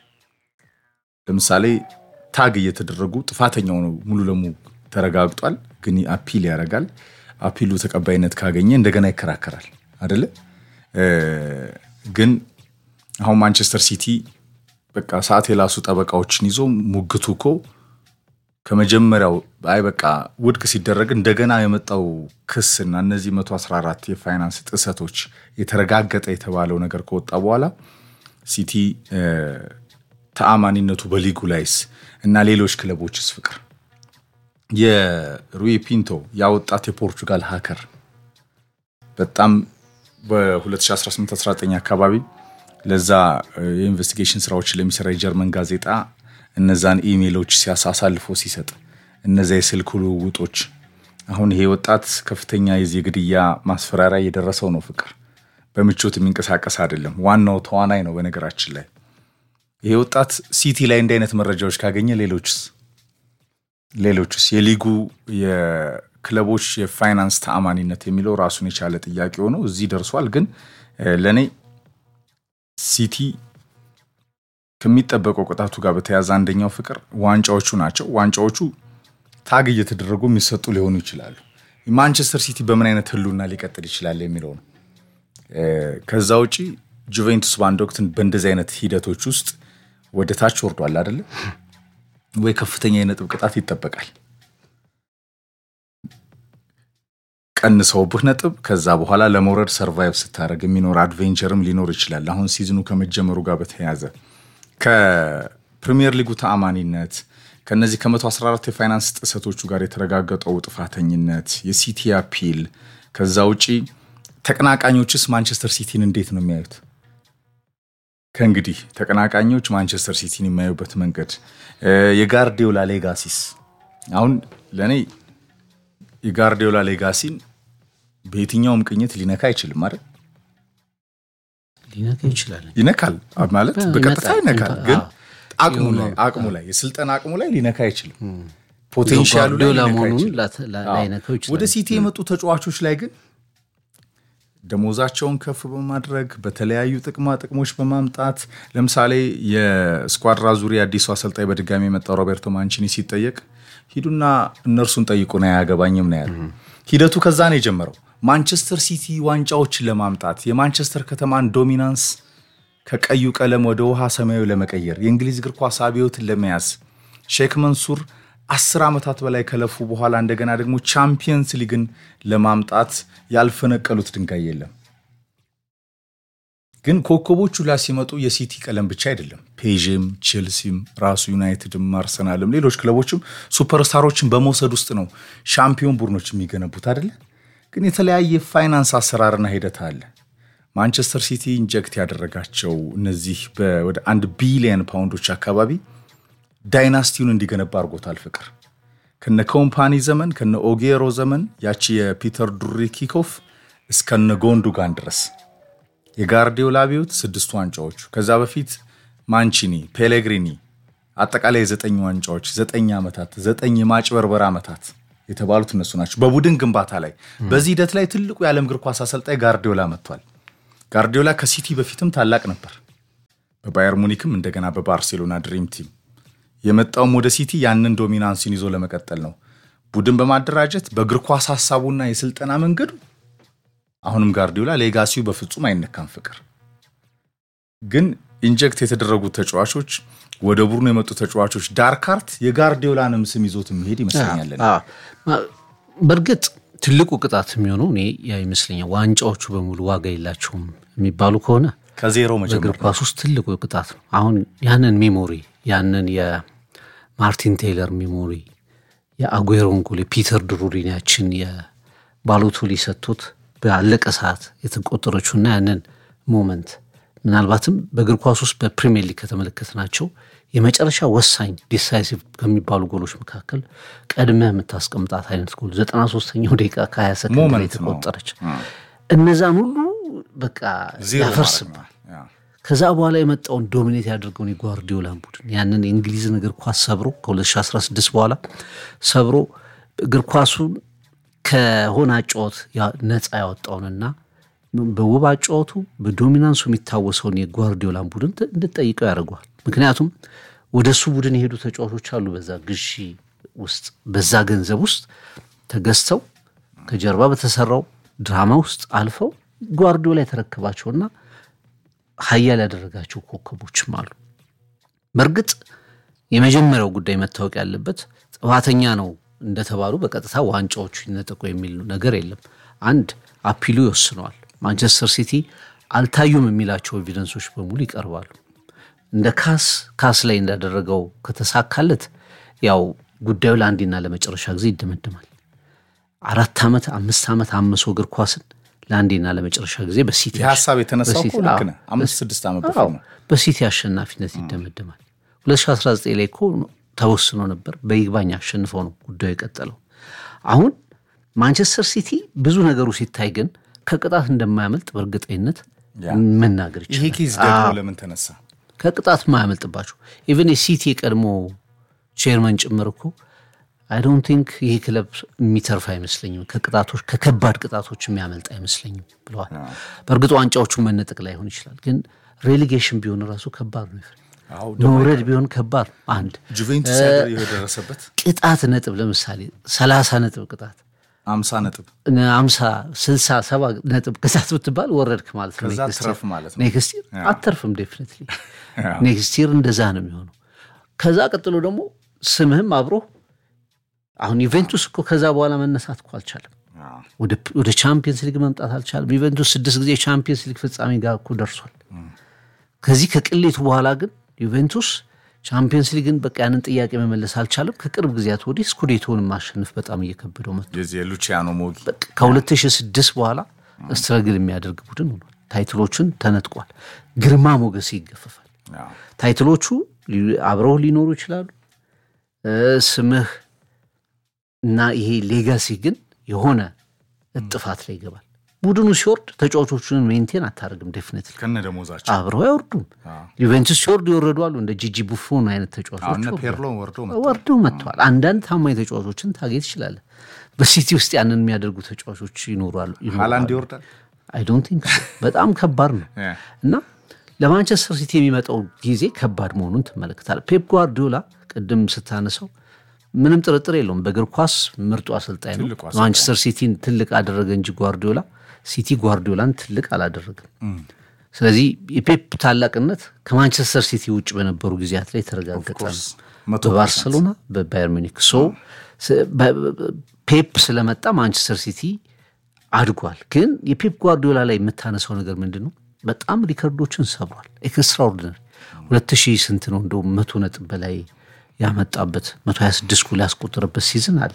ለምሳሌ ታግ እየተደረጉ ጥፋተኛው ነው ሙሉ ለሙሉ ተረጋግጧል፣ ግን አፒል ያደርጋል። አፒሉ ተቀባይነት ካገኘ እንደገና ይከራከራል አደለ? ግን አሁን ማንቸስተር ሲቲ በቃ ሰዓት የላሱ ጠበቃዎችን ይዞ ሙግቱ እኮ ከመጀመሪያው አይ በቃ ውድቅ ሲደረግ እንደገና የመጣው ክስና እነዚህ 114 የፋይናንስ ጥሰቶች የተረጋገጠ የተባለው ነገር ከወጣ በኋላ ሲቲ ተአማኒነቱ በሊጉ ላይስ እና ሌሎች ክለቦችስ ፍቅር የሩይ ፒንቶ ያወጣት የፖርቹጋል ሀከር በጣም በ2018/19 አካባቢ ለዛ የኢንቨስቲጌሽን ስራዎችን ለሚሰራ የጀርመን ጋዜጣ እነዛን ኢሜሎች ሲያሳልፎ ሲሰጥ እነዚያ የስልክ ልውውጦች አሁን ይሄ ወጣት ከፍተኛ የዚህ ግድያ ማስፈራሪያ እየደረሰው ነው። ፍቅር በምቾት የሚንቀሳቀስ አይደለም። ዋናው ተዋናይ ነው። በነገራችን ላይ ይሄ ወጣት ሲቲ ላይ እንዲህ አይነት መረጃዎች ካገኘ ሌሎችስ ሌሎችስ የሊጉ የክለቦች የፋይናንስ ተአማኒነት የሚለው ራሱን የቻለ ጥያቄ ሆኖ እዚህ ደርሷል። ግን ለእኔ ሲቲ ከሚጠበቀው ቅጣቱ ጋር በተያያዘ አንደኛው ፍቅር ዋንጫዎቹ ናቸው። ዋንጫዎቹ ታግ እየተደረጉ የሚሰጡ ሊሆኑ ይችላሉ። ማንቸስተር ሲቲ በምን አይነት ህልውና ሊቀጥል ይችላል የሚለው ነው። ከዛ ውጪ ጁቬንቱስ በአንድ ወቅት በእንደዚህ አይነት ሂደቶች ውስጥ ወደ ታች ወርዷል አይደለ ወይ? ከፍተኛ የነጥብ ቅጣት ይጠበቃል። ቀንሰውብህ ነጥብ ከዛ በኋላ ለመውረድ ሰርቫይቭ ስታደረግ የሚኖር አድቬንቸርም ሊኖር ይችላል። አሁን ሲዝኑ ከመጀመሩ ጋር በተያያዘ ከፕሪሚየር ሊጉ ተአማኒነት ከነዚህ ከ114 የፋይናንስ ጥሰቶቹ ጋር የተረጋገጠው ጥፋተኝነት፣ የሲቲ አፒል፣ ከዛ ውጪ ተቀናቃኞችስ ማንቸስተር ሲቲን እንዴት ነው የሚያዩት? ከእንግዲህ ተቀናቃኞች ማንቸስተር ሲቲን የሚያዩበት መንገድ የጋርዲዮላ ሌጋሲስ አሁን ለእኔ የጋርዲዮላ ሌጋሲን በየትኛውም ቅኝት ሊነካ አይችልም አይደል? ሊነካ ይችላል። ይነካል ማለት በቀጥታ ይነካል፣ ግን አቅሙ ላይ አቅሙ ላይ የስልጠና አቅሙ ላይ ሊነካ አይችልም። ፖቴንሻሉ ላይ ጓርዲዮላ ሊነካ መሆኑን አይችልም። ላት- ላ- ላይነካው ይችላል። ወደ ሲቲ የመጡ ተጫዋቾች ላይ ግን ደሞዛቸውን ከፍ በማድረግ በተለያዩ ጥቅማ ጥቅሞች በማምጣት ለምሳሌ የስኳድራ ዙሪያ አዲሱ አሰልጣኝ በድጋሚ የመጣው ሮቤርቶ ማንቺኒ ሲጠየቅ ሂዱና እነርሱን ጠይቁ ነው አያገባኝም ነው ያለው። ሂደቱ ከዛ ነው የጀመረው። ማንቸስተር ሲቲ ዋንጫዎችን ለማምጣት የማንቸስተር ከተማን ዶሚናንስ ከቀዩ ቀለም ወደ ውሃ ሰማያዊ ለመቀየር የእንግሊዝ እግር ኳስ አብዮትን ለመያዝ ሼክ መንሱር አስር ዓመታት በላይ ከለፉ በኋላ እንደገና ደግሞ ቻምፒየንስ ሊግን ለማምጣት ያልፈነቀሉት ድንጋይ የለም። ግን ኮከቦቹ ላይ ሲመጡ የሲቲ ቀለም ብቻ አይደለም። ፔዥም፣ ቼልሲም፣ ራሱ ዩናይትድም፣ አርሰናልም ሌሎች ክለቦችም ሱፐርስታሮችን በመውሰድ ውስጥ ነው ሻምፒዮን ቡድኖች የሚገነቡት አይደለ? ግን የተለያየ ፋይናንስ አሰራርና ሂደት አለ። ማንቸስተር ሲቲ ኢንጀክት ያደረጋቸው እነዚህ ወደ አንድ ቢሊየን ፓውንዶች አካባቢ ዳይናስቲውን እንዲገነባ አድርጎታል። ፍቅር ከነ ኮምፓኒ ዘመን ከነ ኦጌሮ ዘመን ያቺ የፒተር ዱሪ ኪኮፍ እስከነ ጎንዱጋን ድረስ የጋርዲዮላ አብዮት ስድስቱ ዋንጫዎቹ ከዛ በፊት ማንቺኒ፣ ፔሌግሪኒ አጠቃላይ የዘጠኝ ዋንጫዎች ዘጠኝ ዓመታት ዘጠኝ የማጭበርበር ዓመታት የተባሉት እነሱ ናቸው። በቡድን ግንባታ ላይ በዚህ ሂደት ላይ ትልቁ የዓለም እግር ኳስ አሰልጣኝ ጋርዲዮላ መጥቷል። ጋርዲዮላ ከሲቲ በፊትም ታላቅ ነበር። በባየር ሙኒክም እንደገና በባርሴሎና ድሪም ቲም የመጣውም ወደ ሲቲ ያንን ዶሚናንስን ይዞ ለመቀጠል ነው። ቡድን በማደራጀት በእግር ኳስ ሀሳቡና የስልጠና መንገዱ አሁንም ጋርዲዮላ ሌጋሲው በፍጹም አይነካም። ፍቅር ግን ኢንጀክት የተደረጉት ተጫዋቾች ወደ ቡድኑ የመጡ ተጫዋቾች ዳርካርት የጋርዲዮላንም ስም ይዞት የሚሄድ ይመስለኛል። በእርግጥ ትልቁ ቅጣት የሚሆነው እኔ ያ ይመስለኛል። ዋንጫዎቹ በሙሉ ዋጋ የላቸውም የሚባሉ ከሆነ ከዜሮ በእግር መጀመር ነው። ኳስ ውስጥ ትልቁ ቅጣት ነው። አሁን ያንን ሜሞሪ ያንን የማርቲን ቴይለር ሜሞሪ የአጉዌሮን ጎል የፒተር ድሩሪን ያችን የባሎቶሊ ሰጥቶት ባለቀ ሰዓት የተቆጠረችውና ያንን ሞመንት ምናልባትም በእግር ኳስ ውስጥ በፕሪሚየር ሊግ ከተመለከትናቸው የመጨረሻ ወሳኝ ዲሳይሲቭ ከሚባሉ ጎሎች መካከል ቀድመህ የምታስቀምጣት አይነት ጎል ዘጠና ሶስተኛው ደቂቃ ከሀያ ሰከንድ ላይ ሞመንት ነው። የተቆጠረች እነዛን ሁሉ በቃ ዜሮ ያፈርስብ ማድረግ ነው። ያ። ከዛ በኋላ የመጣውን ዶሚኔት ያደርገውን የጓርዲዮላን ቡድን ያንን የእንግሊዝን እግር ኳስ ሰብሮ ከ2016 በኋላ ሰብሮ እግር ኳሱን ከሆነ አጫወት ያ- ነፃ ያወጣውንና በውብ አጫወቱ በዶሚናንሱ የሚታወሰውን የጓርዲዮላን ቡድን ት- እንድትጠይቀው ያደርገዋል። ምክንያቱም ወደ እሱ ቡድን የሄዱ ተጫዋቾች አሉ በዛ ግዢ ውስጥ በዛ ገንዘብ ውስጥ ተገዝተው ከጀርባ በተሰራው ድራማ ውስጥ አልፈው ጓርዲዮላ የተረከባቸውና ሀያል ያደረጋቸው ኮከቦችም አሉ። በእርግጥ የመጀመሪያው ጉዳይ መታወቅ ያለበት ጥፋተኛ ነው እንደተባሉ በቀጥታ ዋንጫዎቹ ይነጠቁ የሚል ነገር የለም። አንድ አፒሉ ይወስነዋል። ማንቸስተር ሲቲ አልታዩም የሚላቸው ኤቪደንሶች በሙሉ ይቀርባሉ። እንደ ካስ ካስ ላይ እንዳደረገው ከተሳካለት ያው ጉዳዩ ለአንዴና ለመጨረሻ ጊዜ ይደመደማል። አራት ዓመት አምስት ዓመት አምሶ እግር ኳስን ለአንዴና ለመጨረሻ ጊዜ በሲቲ ይህ ሀሳብ የተነሳው እኮ በሲቲ- ልክ አዎ፣ ነህ። አምስት ስድስት ዓመት አዎ፣ በፊት ነው። በሲቲ አሸናፊነት ይደመደማል። 2019 ላይ እኮ ተወስኖ ነበር። በይግባኝ አሸንፈው ነው ጉዳዩ የቀጠለው። አሁን ማንቸስተር ሲቲ ብዙ ነገሩ ሲታይ ግን ከቅጣት እንደማያመልጥ በእርግጠኝነት ያ። መናገር ይሄ ይችላል። ኬዝ ደግሞ ለምን ተነሳ? ከቅጣት ማያመልጥባቸው ኢቨን የሲቲ የቀድሞ ቼርመን ጭምር እኮ አይ ዶንት ቲንክ ይሄ ክለብ የሚተርፍ አይመስለኝም፣ ከቅጣቶች ከከባድ ቅጣቶች የሚያመልጥ አይመስለኝም ብለዋል። በእርግጥ ዋንጫዎቹን መነጠቅ ላይሆን ይችላል፣ ግን ሬሌጌሽን ቢሆን ራሱ ከባድ ነው። አዎ መውረድ ቢሆን ከባድ ነው። አንድ ጁቬንቱስ ያደረ- የደረሰበት ቅጣት ነጥብ ለምሳሌ ሰላሳ ነጥብ ቅጣት አምሳ ነጥብ አምሳ ስልሳ ሰባ ነጥብ ቅጣት ብትባል ወረድክ ማለት ነው። ከዛ ኔክስት ትረፍ ይር- ማለት ነው። ኔክስት ይር አተርፍም። ዴፊኒትሊ ኔክስት ይር እንደዛ ነው የሚሆነው። ከዛ ቀጥሎ ደግሞ ስምህም አብሮ አሁን ዩቬንቱስ እኮ ከዛ በኋላ መነሳት እኮ አልቻለም። ወደ ወደ ቻምፒየንስ ሊግ መምጣት አልቻለም። ዩቬንቱስ ስድስት ጊዜ ቻምፒየንስ ሊግ ፍጻሜ ጋር እኮ ደርሷል። ከዚህ ከቅሌቱ በኋላ ግን ዩቬንቱስ ቻምፒየንስ ሊግን በቃ ያንን ጥያቄ መመለስ አልቻለም። ከቅርብ ጊዜያት ወዲህ ስኩዴቶን ማሸነፍ በጣም እየከበደው መጥቷል። የዚህ የሉቺያኖ ሞጊ በቃ ከ2006 በኋላ ስትረግል የሚያደርግ ቡድን ሆኗል። ታይትሎችን ተነጥቋል። ግርማ ሞገስ ይገፈፋል። አዎ። ታይትሎቹ ሊ- አብረው ሊኖሩ ይችላሉ። እ፣ ስምህ እና ይሄ ሌጋሲ ግን የሆነ እጥፋት ላይ ይገባል። ቡድኑ ሲወርድ ተጫዋቾቹን ሜንቴን አታደርግም። ዴፊኒትሊ ከነ ደሞዛቸው አብረው አይወርዱም። ዩቬንቱስ ሲወርዱ ይወረዱ አሉ። እንደ ጂጂ ቡፎን አይነት አሁን ተጫዋቾች እነ ወርደዋል። ፔርሎ ወርዶ ወርደው መጥተዋል። አንዳንድ ታማኝ ተጫዋቾችን ታጌት ትችላለህ። በሲቲ ውስጥ ያንን የሚያደርጉ ተጫዋቾች ይኖራሉ ሃላንድ ይወርዳል። አይ ዶንት ቲንክ ሶ። በጣም ከባድ ነው ያ። እና ለማንቸስተር ሲቲ የሚመጣው ጊዜ ከባድ መሆኑን ትመለከታል። ፔፕ ጓርዲዮላ ቅድም ስታነሳው ምንም ጥርጥር የለውም በእግር ኳስ ምርጡ አሰልጣኝ ነው። ትልቁ አሰልጣኝ። ማንቸስተር ሲቲን ትልቅ አደረገ እንጂ ጓርዲዮላ ሲቲ ጓርዲዮላን ትልቅ አላደረገም። ስለዚህ የፔፕ ታላቅነት ከማንቸስተር ሲቲ ውጭ በነበሩ ጊዜያት ላይ የተረጋገጠ ነው። course፣ መቶ በባርሰሎና በባየር ሚኒክ ሶ ስ- በ- በ- ፔፕ ስለመጣ ማንቸስተር ሲቲ አድጓል። ግን የፔፕ ጓርዲዮላ ላይ የምታነሳው ነገር ምንድን ነው? በጣም ሪከርዶችን ሰብሯል። ኤክስትራኦርዲነሪ ሁለት ሺህ ስንት ነው እንደው መቶ ነጥብ በላይ ያመጣበት መቶ ሀያ ስድስት ጎል ያስቆጠረበት ሲዝን አለ።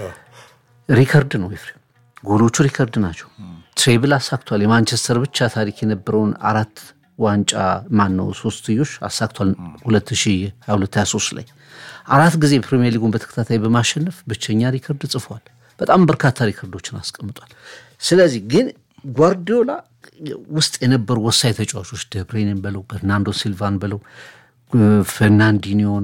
ሪከርድ ነው ኤፍሬም፣ ጎሎቹ ሪከርድ ናቸው። ትሬብል አሳክቷል። የማንቸስተር ብቻ ታሪክ የነበረውን አራት ዋንጫ ማን ነው ሶስትዮሽ አሳክቷል። 2022/23 ላይ አራት ጊዜ ፕሪሚየር ሊጉን በተከታታይ በማሸነፍ ብቸኛ ሪከርድ ጽፏል። በጣም በርካታ ሪከርዶችን አስቀምጧል። ስለዚህ ግን ጓርዲዮላ ውስጥ የነበሩ ወሳኝ ተጫዋቾች ደብሬንን በለው በርናንዶ ሲልቫን በለው ፈርናንዲኒዮን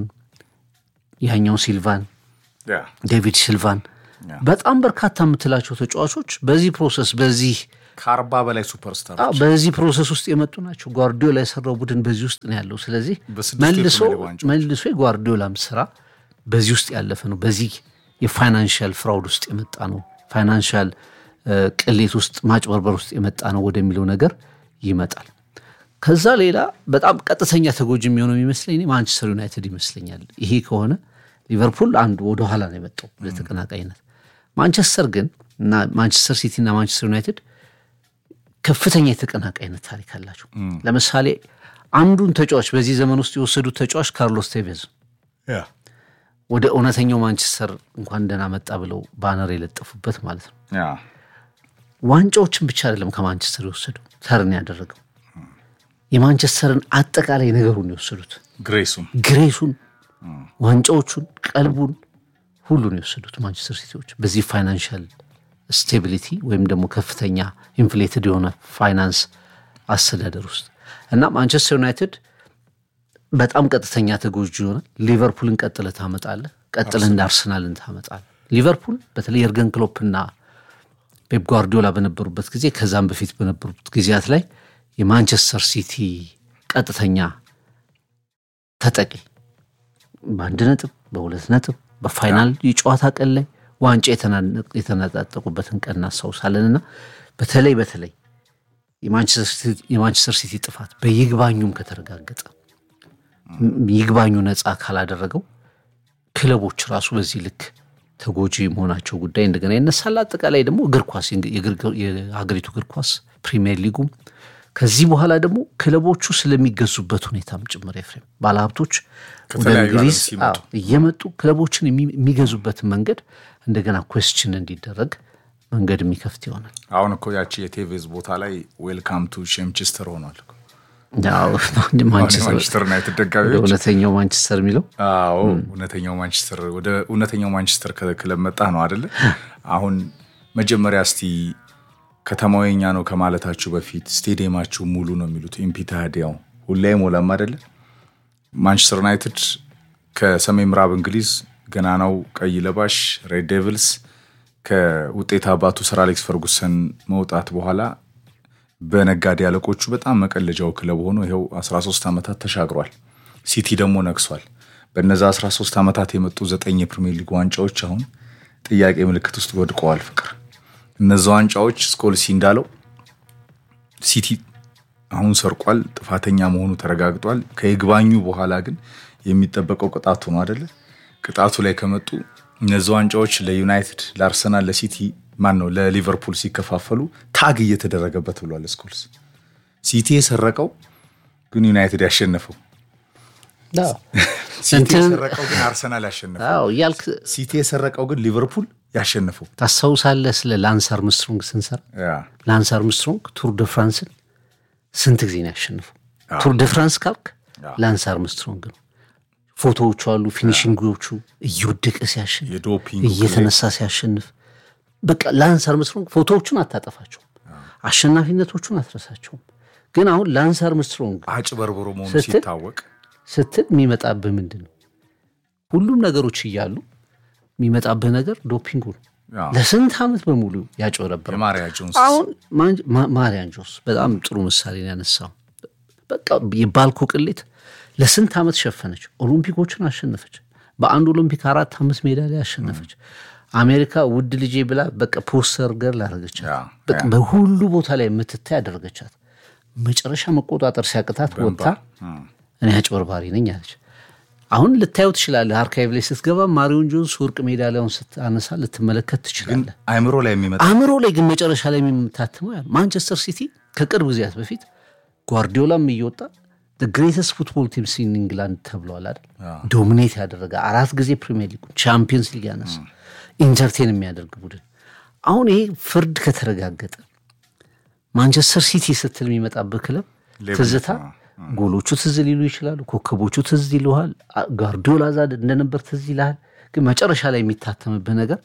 ያኛው ሲልቫን ያ ዴቪድ ሲልቫን በጣም በርካታ የምትላቸው ተጫዋቾች በዚህ ፕሮሰስ በዚህ ከአርባ በላይ ሱፐርስታር አዎ፣ በዚህ ፕሮሰስ ውስጥ የመጡ ናቸው። ጓርዲዮላ የሰራው ቡድን በዚህ ውስጥ ነው ያለው። ስለዚህ በስድስቱ መልሶ የፕሪሚየር ሊግ ዋንጫዎች። መልሶ የጓርዲዮላም ስራ በዚህ ውስጥ ያለፈ ነው። በዚህ የፋይናንሻል ፍራውድ ውስጥ የመጣ ነው። ፋይናንሻል ቅሌት ውስጥ ማጭበርበር ውስጥ የመጣ ነው ወደሚለው ነገር ይመጣል። ከዛ ሌላ በጣም ቀጥተኛ ተጎጂ የሚሆነው የሚመስለኝ እኔ ማንቸስተር ዩናይትድ ይመስለኛል። ይሄ ከሆነ ሊቨርፑል አንዱ ወደኋላ ነው የመጣው ለተቀናቃኝነት። ማንቸስተር ግን እና ማንቸስተር ሲቲ እና ማንቸስተር ዩናይትድ ከፍተኛ የተቀናቃይነት ታሪክ አላቸው። ለምሳሌ አንዱን ተጫዋች በዚህ ዘመን ውስጥ የወሰዱት ተጫዋች ካርሎስ ቴቬዝ ያ ወደ እውነተኛው ማንቸስተር እንኳን ደህና መጣ ብለው ባነር የለጠፉበት ማለት ነው። ያ ዋንጫዎችን ብቻ አይደለም ከማንቸስተር የወሰደው ተርን ያደረገው የማንቸስተርን አጠቃላይ ነገሩን የወሰዱት ግሬሱም ግሬሱን፣ ዋንጫዎቹን፣ ቀልቡን ሁሉን የወሰዱት ማንቸስተር ሲቲዎች በዚህ ፋይናንሻል ስቴቢሊቲ ወይም ደግሞ ከፍተኛ ኢንፍሌትድ የሆነ ፋይናንስ አስተዳደር ውስጥ እና ማንቸስተር ዩናይትድ በጣም ቀጥተኛ ተጎጂ ይሆናል። ሊቨርፑልን ቀጥለ ታመጣለህ፣ ቀጥለ እንደ አርሰናልን ታመጣለህ። ሊቨርፑል በተለይ የርገን ክሎፕና ፔፕ ጓርዲዮላ በነበሩበት ጊዜ ከዛም በፊት በነበሩት ጊዜያት ላይ የማንቸስተር ሲቲ ቀጥተኛ ተጠቂ በአንድ ነጥብ በሁለት ነጥብ በፋይናል የጨዋታ ቀን ላይ ዋንጫ የተናነቅ- የተነጣጠቁበትን ቀን እናስታውሳለን እና በተለይ በተለይ የማንቸስተር ሲቲ- የማንቸስተር ሲቲ ጥፋት በይግባኙም ከተረጋገጠ ም- ይግባኙ ነፃ ካላደረገው ክለቦች ራሱ በዚህ ልክ ተጎጂ መሆናቸው ጉዳይ እንደገና ይነሳል። አጠቃላይ ደግሞ እግር ኳስ የእግር- የሀገሪቱ እግር ኳስ ፕሪሚየር ሊጉም ከዚህ በኋላ ደግሞ ክለቦቹ ስለሚገዙበት ሁኔታም ጭምር ኤፍሬም ባለሀብቶች ወደ ከተለያዩ እንግሊዝ ዓለም ሲመጡ። አዎ፣ እየመጡ ክለቦችን የሚ- የሚገዙበትን መንገድ እንደገና ኩዌስችን እንዲደረግ መንገድ የሚከፍት ይሆናል። አሁን እኮ ያቺ የቴቬዝ ቦታ ላይ ዌልካም ቱ ሼምችስተር ሆኗል እኮ። ያው አሁን ማንቸስተር የማንቸስተር ዩናይትድ ወደ ደጋፊዎች እውነተኛው ማንቸስተር የሚለው አዎ እውነተኛው ማንቸስተር ወደ እውነተኛው ማንቸስተር ከ- ክለብ መጣ ነው አደለ? አሁን መጀመሪያ እስቲ ከተማው የኛ ነው ከማለታችሁ በፊት ስቴዲየማችሁ ሙሉ ነው የሚሉት ኢምፒታዲያው ሁሌ አይሞላም አደለ? ማንቸስተር ዩናይትድ ከሰሜን ምዕራብ እንግሊዝ ገናናው ቀይ ለባሽ ሬድ ዴቪልስ ከውጤት አባቱ ሰር አሌክስ ፈርጉሰን መውጣት በኋላ በነጋዴ አለቆቹ በጣም መቀለጃው ክለብ ሆኖ ይኸው 13 ዓመታት ተሻግሯል። ሲቲ ደግሞ ነግሷል። በነዛ 13 ዓመታት የመጡ ዘጠኝ የፕሪሚየር ሊግ ዋንጫዎች አሁን ጥያቄ ምልክት ውስጥ ወድቀዋል። ፍቅር እነዛ ዋንጫዎች ስኮልሲ እንዳለው ሲቲ አሁን ሰርቋል፣ ጥፋተኛ መሆኑ ተረጋግጧል። ከይግባኙ በኋላ ግን የሚጠበቀው ቅጣቱ ነው አደለ? ቅጣቱ ላይ ከመጡ እነዚ ዋንጫዎች ለዩናይትድ፣ ለአርሰናል፣ ለሲቲ ማን ነው ለሊቨርፑል ሲከፋፈሉ ታግ እየተደረገበት ብሏል ስኮልስ። ሲቲ የሰረቀው ግን ዩናይትድ ያሸነፈው፣ ሲቲ እንትን- የሰረቀው ግን አርሰናል ያሸነፈው፣ አዎ እያልክ ሲቲ የሰረቀው ግን ሊቨርፑል ያሸነፈው። ታስታውሳለህ? ስለ ላንስ አርምስትሮንግ ስንሰራ ያ ላንስ አርምስትሮንግ ቱር ደ ፍራንስን ስንት ጊዜ ነው ያሸነፈው? ቱር ደ ፍራንስ ካልክ ላንስ አርምስትሮንግ ነው። ፎቶዎቹ አሉ፣ ፊኒሽንጎቹ እየወደቀ ሲያሸንፍ፣ የዶፒንግ እየተነሳ ሲያሸንፍ፣ በቃ ላንስ አርምስትሮንግ ፎቶዎቹን አታጠፋቸውም፣ አሸናፊነቶቹን አትረሳቸውም። ግን አሁን ላንስ አርምስትሮንግ አጭበርብሮ መሆኑ ስትል- ሲታወቅ ስትል የሚመጣብህ ምንድን ነው? ሁሉም ነገሮች እያሉ የሚመጣብህ ነገር ዶፒንጉ ነው። ያ፣ ለስንት ዓመት በሙሉ ያጭበረበረው የማሪያ ጆንስ አሁን ማን- ማ- ማሪያን ጆስ በጣም ጥሩ ምሳሌ ነው ያነሳው። በቃ የባልኮ ቅሌት ለስንት ዓመት ሸፈነች፣ ኦሎምፒኮችን አሸነፈች፣ በአንድ ኦሎምፒክ አራት አምስት ሜዳሊያ ያሸነፈች አሜሪካ ውድ ልጄ ብላ በቃ ፖስተር ገር ላደረገቻት ያ፣ በቃ በሁሉ ቦታ ላይ የምትታይ ያደረገቻት መጨረሻ መቆጣጠር ሲያቅታት ወጥታ እኔ አጭበርባሪ ነኝ አለች። አሁን ልታየው ትችላለህ። አርካይቭ ላይ ስትገባ ማሪዮን ጆንስ ወርቅ ሜዳሊያውን ስታነሳ ልትመለከት ትችላለህ። አይምሮ ላይ የሚመጣ አእምሮ ላይ ግን መጨረሻ ላይ የምታትመው ያ ማንቸስተር ሲቲ ከቅርብ ጊዜያት በፊት ጓርዲዮላም እየወጣ ግሬተስት ፉትቦል ቲም ሲን ኢንግላንድ ተብለዋል አይደል? ዶሚኔት ያደረገ አራት ጊዜ ፕሪሚየር ሊግ ቻምፒየንስ ሊግ ያነሳ ኢንተርቴን የሚያደርግ ቡድን። አሁን ይሄ ፍርድ ከተረጋገጠ ማንቸስተር ሲቲ ስትል የሚመጣበት ክለብ ሌብል ትዝታ ጎሎቹ ትዝ ሊሉ ይችላሉ። ኮከቦቹ ትዝ ይልሃል። ጋርዲዮላ ዛድ እንደነበር ትዝ ይልሃል። ግን መጨረሻ ላይ የሚታተምብህ ነገር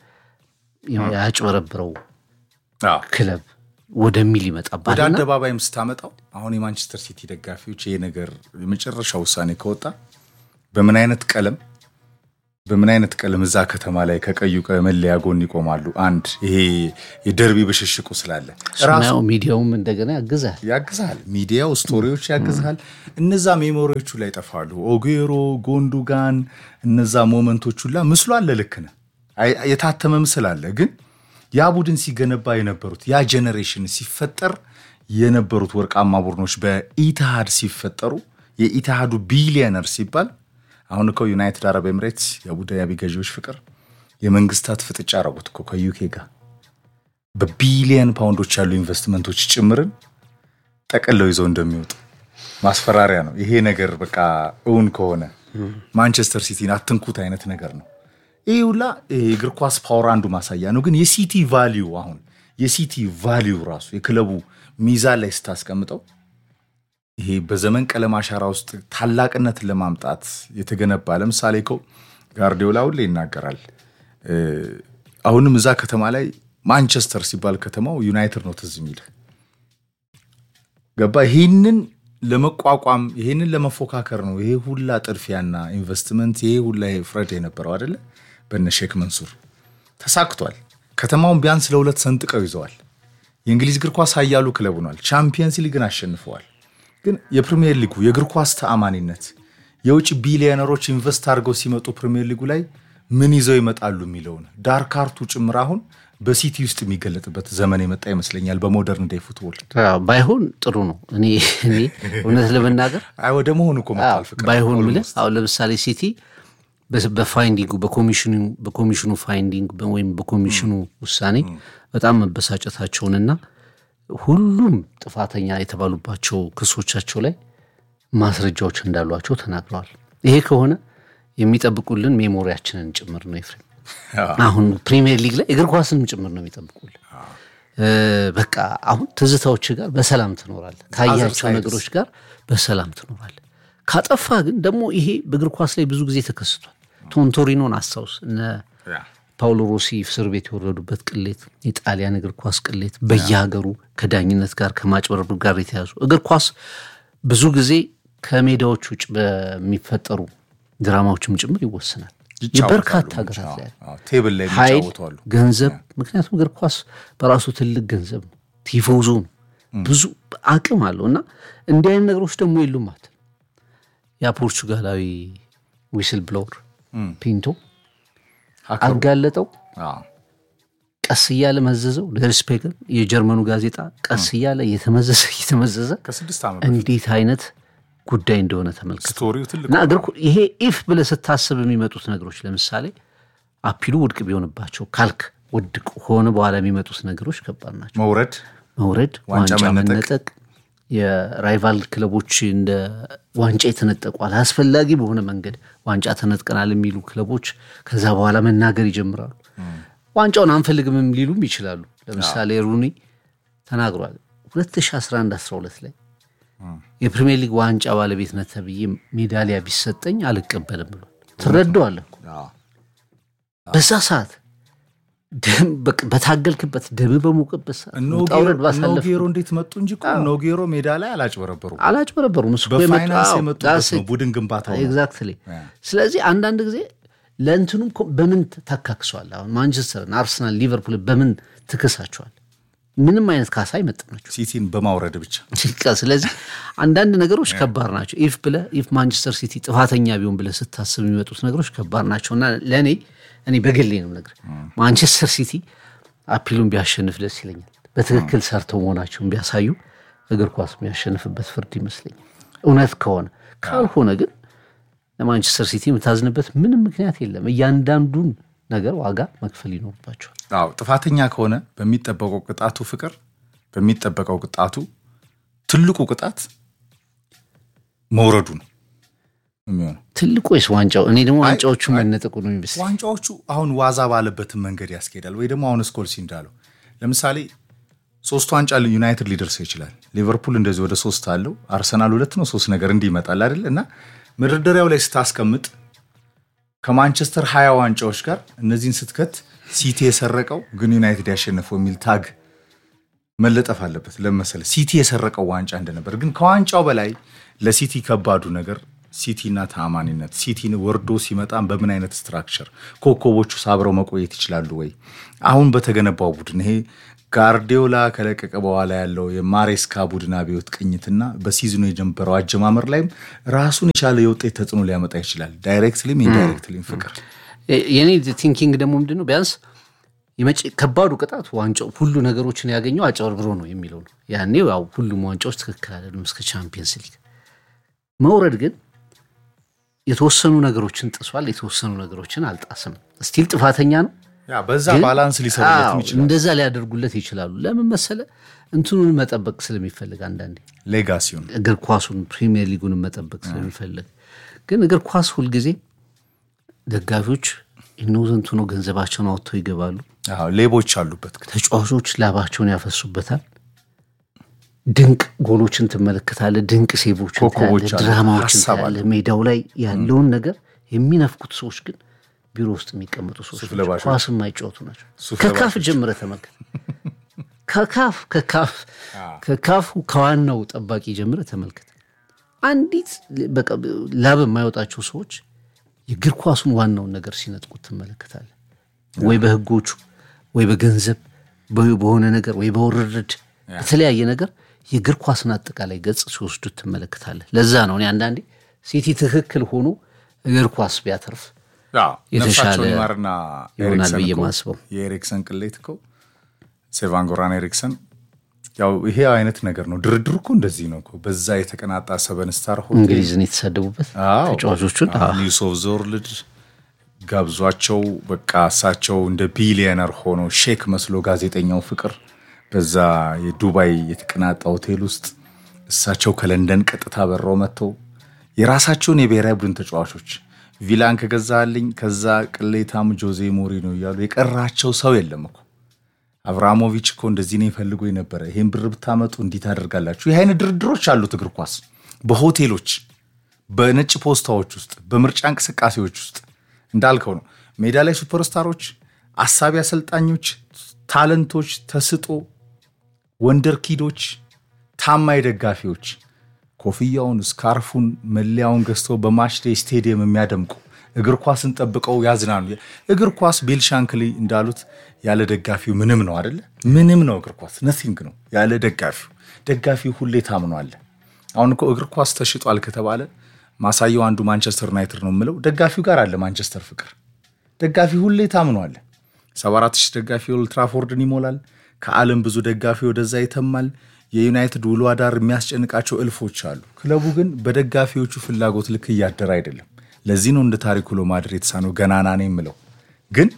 ያጭበረብረው አዎ። ክለብ ወደሚል ወደ ይመጣባልና አደባባይም ስታመጣው አሁን የማንቸስተር ሲቲ ደጋፊዎች ይሄ ነገር የመጨረሻ ውሳኔ ከወጣ በምን አይነት ቀለም በምን አይነት ቀለም እዛ ከተማ ላይ ከቀዩ መለያ ጎን ይቆማሉ? አንድ ይሄ የደርቢ ብሽሽቁ ስላለ ራሱ ሰማያዊ ሚዲያውም እንደገና ያግዛል። ያግዝሃል። ሚዲያው ስቶሪዎች ያግዝሃል። እነዛ ሜሞሪዎቹ ላይ ይጠፋሉ። ኦጌሮ፣ ጎንዱጋን እነዛ ሞመንቶች ሁላ ምስሉ አለ። ልክ ነህ። አይ- የታተመ ምስል አለ። ግን ያ ቡድን ሲገነባ የነበሩት ያ ጄኔሬሽን ሲፈጠር የነበሩት ወርቃማ ቡድኖች በኢትሃድ ሲፈጠሩ የኢትሃዱ ቢሊየነር ሲባል አሁን እኮ ዩናይትድ አረብ ኤምሬትስ የአቡዳቢ ገዢዎች ፍቅር የመንግስታት ፍጥጫ አረጉት እኮ ከዩኬ ጋር በቢሊየን ፓውንዶች ያሉ ኢንቨስትመንቶች ጭምርን ጠቅለው ይዘው እንደሚወጡ ማስፈራሪያ ነው። ይሄ ነገር በቃ እውን ከሆነ ማንቸስተር ሲቲን አትንኩት አይነት ነገር ነው። ይህ ሁላ ይሄ የእግር ኳስ ፓወር አንዱ ማሳያ ነው። ግን የሲቲ ቫሊዩ አሁን የሲቲ ቫሊዩ ራሱ የክለቡ ሚዛን ላይ ስታስቀምጠው ይሄ በዘመን ቀለም አሻራ ውስጥ ታላቅነትን ለማምጣት የተገነባ ለምሳሌ እኮ ጋርዲዮላ ሁሌ ይናገራል። እ፣ አሁንም እዛ ከተማ ላይ ማንቸስተር ሲባል ከተማው ዩናይትድ ነው ትዝ የሚል ገባ። ይህንን ለመቋቋም ይህንን ለመፎካከር ነው ይሄ ሁላ ጥድፊያና ኢንቨስትመንት ይሄ ሁላ ፍረድ የነበረው አይደለ? በነ ሼክ መንሱር ተሳክቷል። ከተማውን ቢያንስ ለሁለት ሰንጥቀው ይዘዋል። የእንግሊዝ እግር ኳስ ኃያሉ ክለብ ሆኗል። ቻምፒየንስ ሊግን አሸንፈዋል። ግን የፕሪሚየር ሊጉ የእግር ኳስ ተአማኒነት የውጭ ቢሊዮነሮች ኢንቨስት አድርገው ሲመጡ ፕሪሚየር ሊጉ ላይ ምን ይዘው ይመጣሉ የሚለውን ዳርክ አርቱ ጭምር አሁን በሲቲ ውስጥ የሚገለጥበት ዘመን የመጣ ይመስለኛል። በሞደርን ዴይ ፉትቦል አዎ፣ ባይሆን ጥሩ ነው። እኔ እኔ እውነት ለመናገር አይ ወደ መሆኑ እኮ መጥቷል ፍቅር ባይሆን ምልህ አሁን ለምሳሌ ሲቲ በስ- በፋይንዲንጉ በኮሚሽኑ በኮሚሽኑ ፋይንዲንግ በ- ወይም በኮሚሽኑ ውሳኔ በጣም መበሳጨታቸውንና ሁሉም ጥፋተኛ የተባሉባቸው ክሶቻቸው ላይ ማስረጃዎች እንዳሏቸው ተናግረዋል። ይሄ ከሆነ የሚጠብቁልን ሜሞሪያችንን ጭምር ነው ኤፍሬም። አሁን ፕሪሚየር ሊግ ላይ እግር ኳስንም ጭምር ነው የሚጠብቁልን። እ፣ በቃ አሁን ትዝታዎች ጋር በሰላም ትኖራለህ። ካያቸው sides. ነገሮች ጋር በሰላም ትኖራለህ። ካጠፋ ግን ደግሞ ይሄ በእግር ኳስ ላይ ብዙ ጊዜ ተከስቷል። ቶንቶሪኖን አስታውስ። እነ ፓውሎ ሮሲ እስር ቤት የወረዱበት ቅሌት፣ የጣሊያን እግር ኳስ ቅሌት በየሀገሩ ከዳኝነት ጋር ከማጭበርበር ጋር የተያዙ እግር ኳስ ብዙ ጊዜ ከሜዳዎች ውጭ በሚፈጠሩ ድራማዎችም ጭምር ይወሰናል። የበርካታ ሀገራት ላይ ቴብል ላይ ኃይል የሚጫወቱ አሉ። ገንዘብ ምክንያቱም እግር ኳስ በራሱ ትልቅ ገንዘብ ነው። ቲፎዞ ነው፣ ብዙ አቅም አለው እና እንዲህ አይነት ነገሮች ደግሞ የሉም ማለት ነው። ያ ፖርቹጋላዊ ዊስል ብሎወር ፒንቶ ሀከሩ። አጋለጠው፣ አዎ። ቀስ እያለ መዘዘው። ደርስፔገን የጀርመኑ ጋዜጣ ቀስ እያለ እየተመዘዘ እየተመዘዘ ከስድስት ዓመት እንዴት አይነት ጉዳይ እንደሆነ ተመልከቱ። ስቶሪው ትልቅ እና እግር ኳ- ይሄ ኢፍ ብለህ ስታስብ የሚመጡት ነገሮች ለምሳሌ አፒሉ ውድቅ ቢሆንባቸው ካልክ ውድቅ ሆነ በኋላ የሚመጡት ነገሮች ከባድ ናቸው። መውረድ መውረድ፣ ዋንጫ ዋንጫ መነጠቅ። መነጠቅ፣ የራይቫል ክለቦች እንደ ዋንጫ የተነጠቁ አላስፈላጊ በሆነ መንገድ ዋንጫ ተነጥቀናል የሚሉ ክለቦች ከዛ በኋላ መናገር ይጀምራሉ። ዋንጫውን አንፈልግምም ሊሉም ይችላሉ። ለምሳሌ ሩኒ ተናግሯል 2011 12 ላይ የፕሪሚየር ሊግ ዋንጫ ባለቤትነት ተብዬ ሜዳሊያ ቢሰጠኝ አልቀበልም ብሏል። ትረዳዋለህ እኮ አዎ። በዛ ሰዓት ደም በቃ በታገልክበት ደም በሞቀበት ሰዓት እነ ውጣ ውረድ ባሳለፍ ኖጌሮ እንዴት መጡ እንጂ እኮ ኖጌሮ ሜዳ ላይ አላጭበረበሩም። አላጭበረበሩም። እሱ እኮ በፋይናንስ የመጣው- የመጡበት that's ነው it። ቡድን ግንባታው ነው። ኤግዛክትሊ። ስለዚህ አንዳንድ ጊዜ ለእንትኑም እኮ በምን ተካክሷል? አሁን ማንቸስተርን፣ አርሰናል፣ ሊቨርፑል በምን ትክሳቸዋል? ምንም አይነት ካሳ አይመጥናቸው። ሲቲን በማውረድ ብቻ በቃ ስለዚህ አንዳንድ ነገሮች ከባድ ናቸው። ኢፍ ብለህ ኢፍ ማንቸስተር ሲቲ ጥፋተኛ ቢሆን ብለህ ስታስብ የሚመጡት ነገሮች ከባድ ናቸው እና ለእኔ እኔ በግሌ ነው ነገር ማንቸስተር ሲቲ አፒሉን ቢያሸንፍ ደስ ይለኛል። በትክክል ሰርተው መሆናቸውን ቢያሳዩ እግር ኳስ የሚያሸንፍበት ፍርድ ይመስለኛል እውነት ከሆነ ካልሆነ ግን ለማንቸስተር ሲቲ የምታዝንበት ምንም ምክንያት የለም። እያንዳንዱን ነገር ዋጋ መክፈል ይኖርባቸዋል። አዎ ጥፋተኛ ከሆነ በሚጠበቀው ቅጣቱ ፍቅር በሚጠበቀው ቅጣቱ ትልቁ ቅጣት መውረዱ ነው የሚሆነው። ትልቁ ወይስ ዋንጫው? እኔ ደግሞ ዋንጫዎቹ መነጠቁ ነው የሚመስለኝ። ዋንጫዎቹ አሁን ዋዛ ባለበትን መንገድ ያስኬዳል ወይ ደግሞ አሁን ስኮልሲ እንዳለው ለምሳሌ ሶስት ዋንጫ ዩናይትድ ሊደርሰው ይችላል። ሊቨርፑል እንደዚህ ወደ ሶስት አለው። አርሰናል ሁለት ነው ሶስት ነገር እንዲህ ይመጣል አይደል እና መደርደሪያው ላይ ስታስቀምጥ ከማንቸስተር ሀያ ዋንጫዎች ጋር እነዚህን ስትከት ሲቲ የሰረቀው ግን ዩናይትድ ያሸነፈው የሚል ታግ መለጠፍ አለበት። ለመሰለ ሲቲ የሰረቀው ዋንጫ እንደነበር ግን ከዋንጫው በላይ ለሲቲ ከባዱ ነገር ሲቲና ተአማኒነት ሲቲን ወርዶ ሲመጣ በምን አይነት ስትራክቸር ኮከቦቹ ሳብረው መቆየት ይችላሉ ወይ? አሁን በተገነባው ቡድን ይሄ ጋርዲዮላ ከለቀቀ በኋላ ያለው የማሬስካ ቡድን አብዮት ቅኝትና በሲዝኑ የጀመረው አጀማመር ላይም ራሱን የቻለ የውጤት ተጽዕኖ ሊያመጣ ይችላል። ዳይሬክትሊም ኢንዳይሬክትሊም ፍቅር የኔ ቲንኪንግ ደግሞ ምንድን ነው ቢያንስ የመጪ ከባዱ ቅጣት ዋንጫው ሁሉ ነገሮችን ያገኘው አጨበርብሮ ነው የሚለው ነው። ያኔ ያው ሁሉም ዋንጫዎች ትክክል አይደሉም እስከ ቻምፒየንስ ሊግ መውረድ ግን የተወሰኑ ነገሮችን ጥሷል፣ የተወሰኑ ነገሮችን አልጣስም። ስቲል ጥፋተኛ ነው። ያ በዛ ግን- ባላንስ ሊሰሩለትም አዎ፣ ይችላል። እንደዛ ሊያደርጉለት ይችላሉ። ለምን መሰለ እንትኑን መጠበቅ ስለሚፈልግ አንዳንዴ ሌጋሲውን እግር ኳሱን ፕሪሚየር ሊጉን መጠበቅ ስለሚፈልግ ግን እግር ኳስ ሁልጊዜ ደጋፊዎች ኢኖዘንቱ ነው ገንዘባቸውን አውጥተው ይገባሉ። አዎ፣ ሌቦች አሉበት ግን ተጫዋቾች ላባቸውን ያፈሱበታል። ድንቅ ጎሎችን ትመለከታለህ፣ ድንቅ ሴቮችን ኮከቦች ታያለህ፣ አሉ፣ ድራማዎችን ሀሳብ ታያለህ። ሜዳው ላይ ያለውን ነገር የሚነፍኩት ሰዎች ግን ቢሮ ውስጥ የሚቀመጡ ሰዎች ናቸው። ለባሾች። ኳስ የማይጫወቱ ናቸው። ሱፍ ከካፍ ጀምረህ ተመልከት። ከካፍ ከካፍ ከካፉ ከዋናው ጠባቂ ጀምረህ ተመልከት። አንዲት በቃ ላብ የማይወጣቸው ሰዎች የእግር ኳሱን ዋናውን ነገር ሲነጥቁት ትመለከታለህ። ወይ በህጎቹ ወይ በገንዘብ ወይ በሆነ ነገር ወይ በውርርድ በተለያየ ነገር የእግር ኳስን አጠቃላይ ገጽ ሲወስዱት ትመለከታለህ። ለዛ ነው እኔ አንዳንዴ ሲቲ ትክክል ሆኖ እግር ኳስ ቢያተርፍ አዎ፣ የተሻለ ነፍሳቸውን ይማርና ይሆናል ኤሪክሰን ብዬ እኮ ማስበው። የኤሪክሰን ቅሌት እኮ ሴቫንጎራን ኤሪክሰን ያው ይሄ አይነት ነገር ነው። ድርድር እኮ እንደዚህ ነው እኮ በዛ የተቀናጣ ሰበን ስታር ሆቴል እንግሊዝን የተሳደቡበት አዎ፣ ተጫዋቾቹን አዎ፣ ኒውስ ኦፍ ዞርልድ ጋብዟቸው በቃ እሳቸው እንደ ቢሊየነር ሆኖ ሼክ መስሎ ጋዜጠኛው ፍቅር በዛ የዱባይ የተቀናጣ ሆቴል ውስጥ እሳቸው ከለንደን ቀጥታ በረው መጥተው የራሳቸውን የብሔራዊ ቡድን ተጫዋቾች ቪላን ከገዛልኝ ከዛ ቅሌታም ጆዜ ሞሪኖ እያሉ የቀራቸው ሰው የለም እኮ። አብራሞቪች እኮ እንደዚህ ነው ይፈልጉ የነበረ ይህን ብር ብታመጡ እንዲህ ታደርጋላችሁ። ይህ አይነት ድርድሮች አሉት እግር ኳስ በሆቴሎች በነጭ ፖስታዎች ውስጥ በምርጫ እንቅስቃሴዎች ውስጥ እንዳልከው ነው። ሜዳ ላይ ሱፐርስታሮች፣ አሳቢ አሰልጣኞች፣ ታለንቶች፣ ተስጦ ወንደር ኪዶች፣ ታማኝ ደጋፊዎች ኮፍያውን፣ ስካርፉን፣ መለያውን ገዝተው በማችዴ ስቴዲየም የሚያደምቁ እግር ኳስን ጠብቀው ያዝናኑ። እግር ኳስ ቢል ሻንክሊ እንዳሉት ያለ ደጋፊው ምንም ነው አደለ? ምንም ነው እግር ኳስ ነሲንግ ነው ያለ ደጋፊው። ደጋፊው ሁሌ ታምኗለ። አሁን እኮ እግር ኳስ ተሽጧል ከተባለ ማሳየው አንዱ ማንቸስተር ዩናይትድ ነው የምለው ደጋፊው ጋር አለ ማንቸስተር ፍቅር። ደጋፊ ሁሌ ታምኗል። 74 ሺህ ደጋፊ ኦልትራፎርድን ይሞላል። ከዓለም ብዙ ደጋፊ ወደዛ ይተማል። የዩናይትድ ውሎ አዳር የሚያስጨንቃቸው እልፎች አሉ። ክለቡ ግን በደጋፊዎቹ ፍላጎት ልክ እያደረ አይደለም። ለዚህ ነው እንደ ታሪኩ ለማድር የተሳነው ገናና ነው የምለው። ግን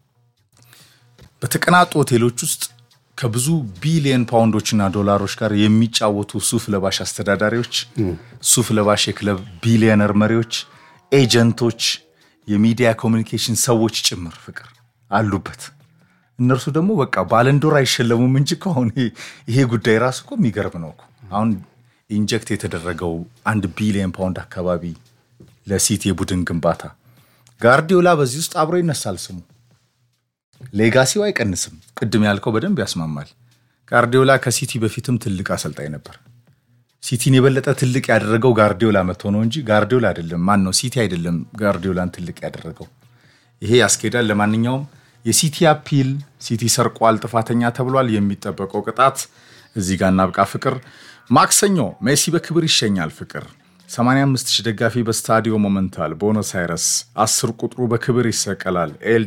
በተቀናጡ ሆቴሎች ውስጥ ከብዙ ቢሊየን ፓውንዶችና ዶላሮች ጋር የሚጫወቱ ሱፍ ለባሽ አስተዳዳሪዎች፣ ሱፍ ለባሽ የክለብ ቢሊየነር መሪዎች፣ ኤጀንቶች፣ የሚዲያ ኮሚኒኬሽን ሰዎች ጭምር ፍቅር አሉበት። እነርሱ ደግሞ በቃ ባለንዶር አይሸለሙም እንጂ እኮ አሁን ይሄ- ይሄ ጉዳይ ራሱ እኮ የሚገርም ነው እኮ። አሁን ኢንጀክት የተደረገው አንድ ቢሊየን ፓውንድ አካባቢ ለሲቲ የቡድን ግንባታ ጋርዲዮላ በዚህ ውስጥ አብሮ ይነሳል ስሙ። ሌጋሲው አይቀንስም። ቅድም ያልከው በደንብ ያስማማል። ጋርዲዮላ ከሲቲ በፊትም ትልቅ አሰልጣኝ ነበር። ሲቲን የበለጠ ትልቅ ያደረገው ጋርዲዮላ መጥቶ ነው እንጂ ጋርዲዮላ አይደለም። ማን ነው ሲቲ አይደለም ጋርዲዮላን ትልቅ ያደረገው። ይሄ ያስኬዳል። ለማንኛውም የሲቲ አፒል ሲቲ ሰርቋል፣ ጥፋተኛ ተብሏል። የሚጠበቀው ቅጣት እዚህ ጋር እናብቃ። ፍቅር ማክሰኞ ሜሲ በክብር ይሸኛል። ፍቅር 85 ሺህ ደጋፊ በስታዲዮ ሞመንታል ቦኖስ አይረስ 10 ቁጥሩ በክብር ይሰቀላል። ኤል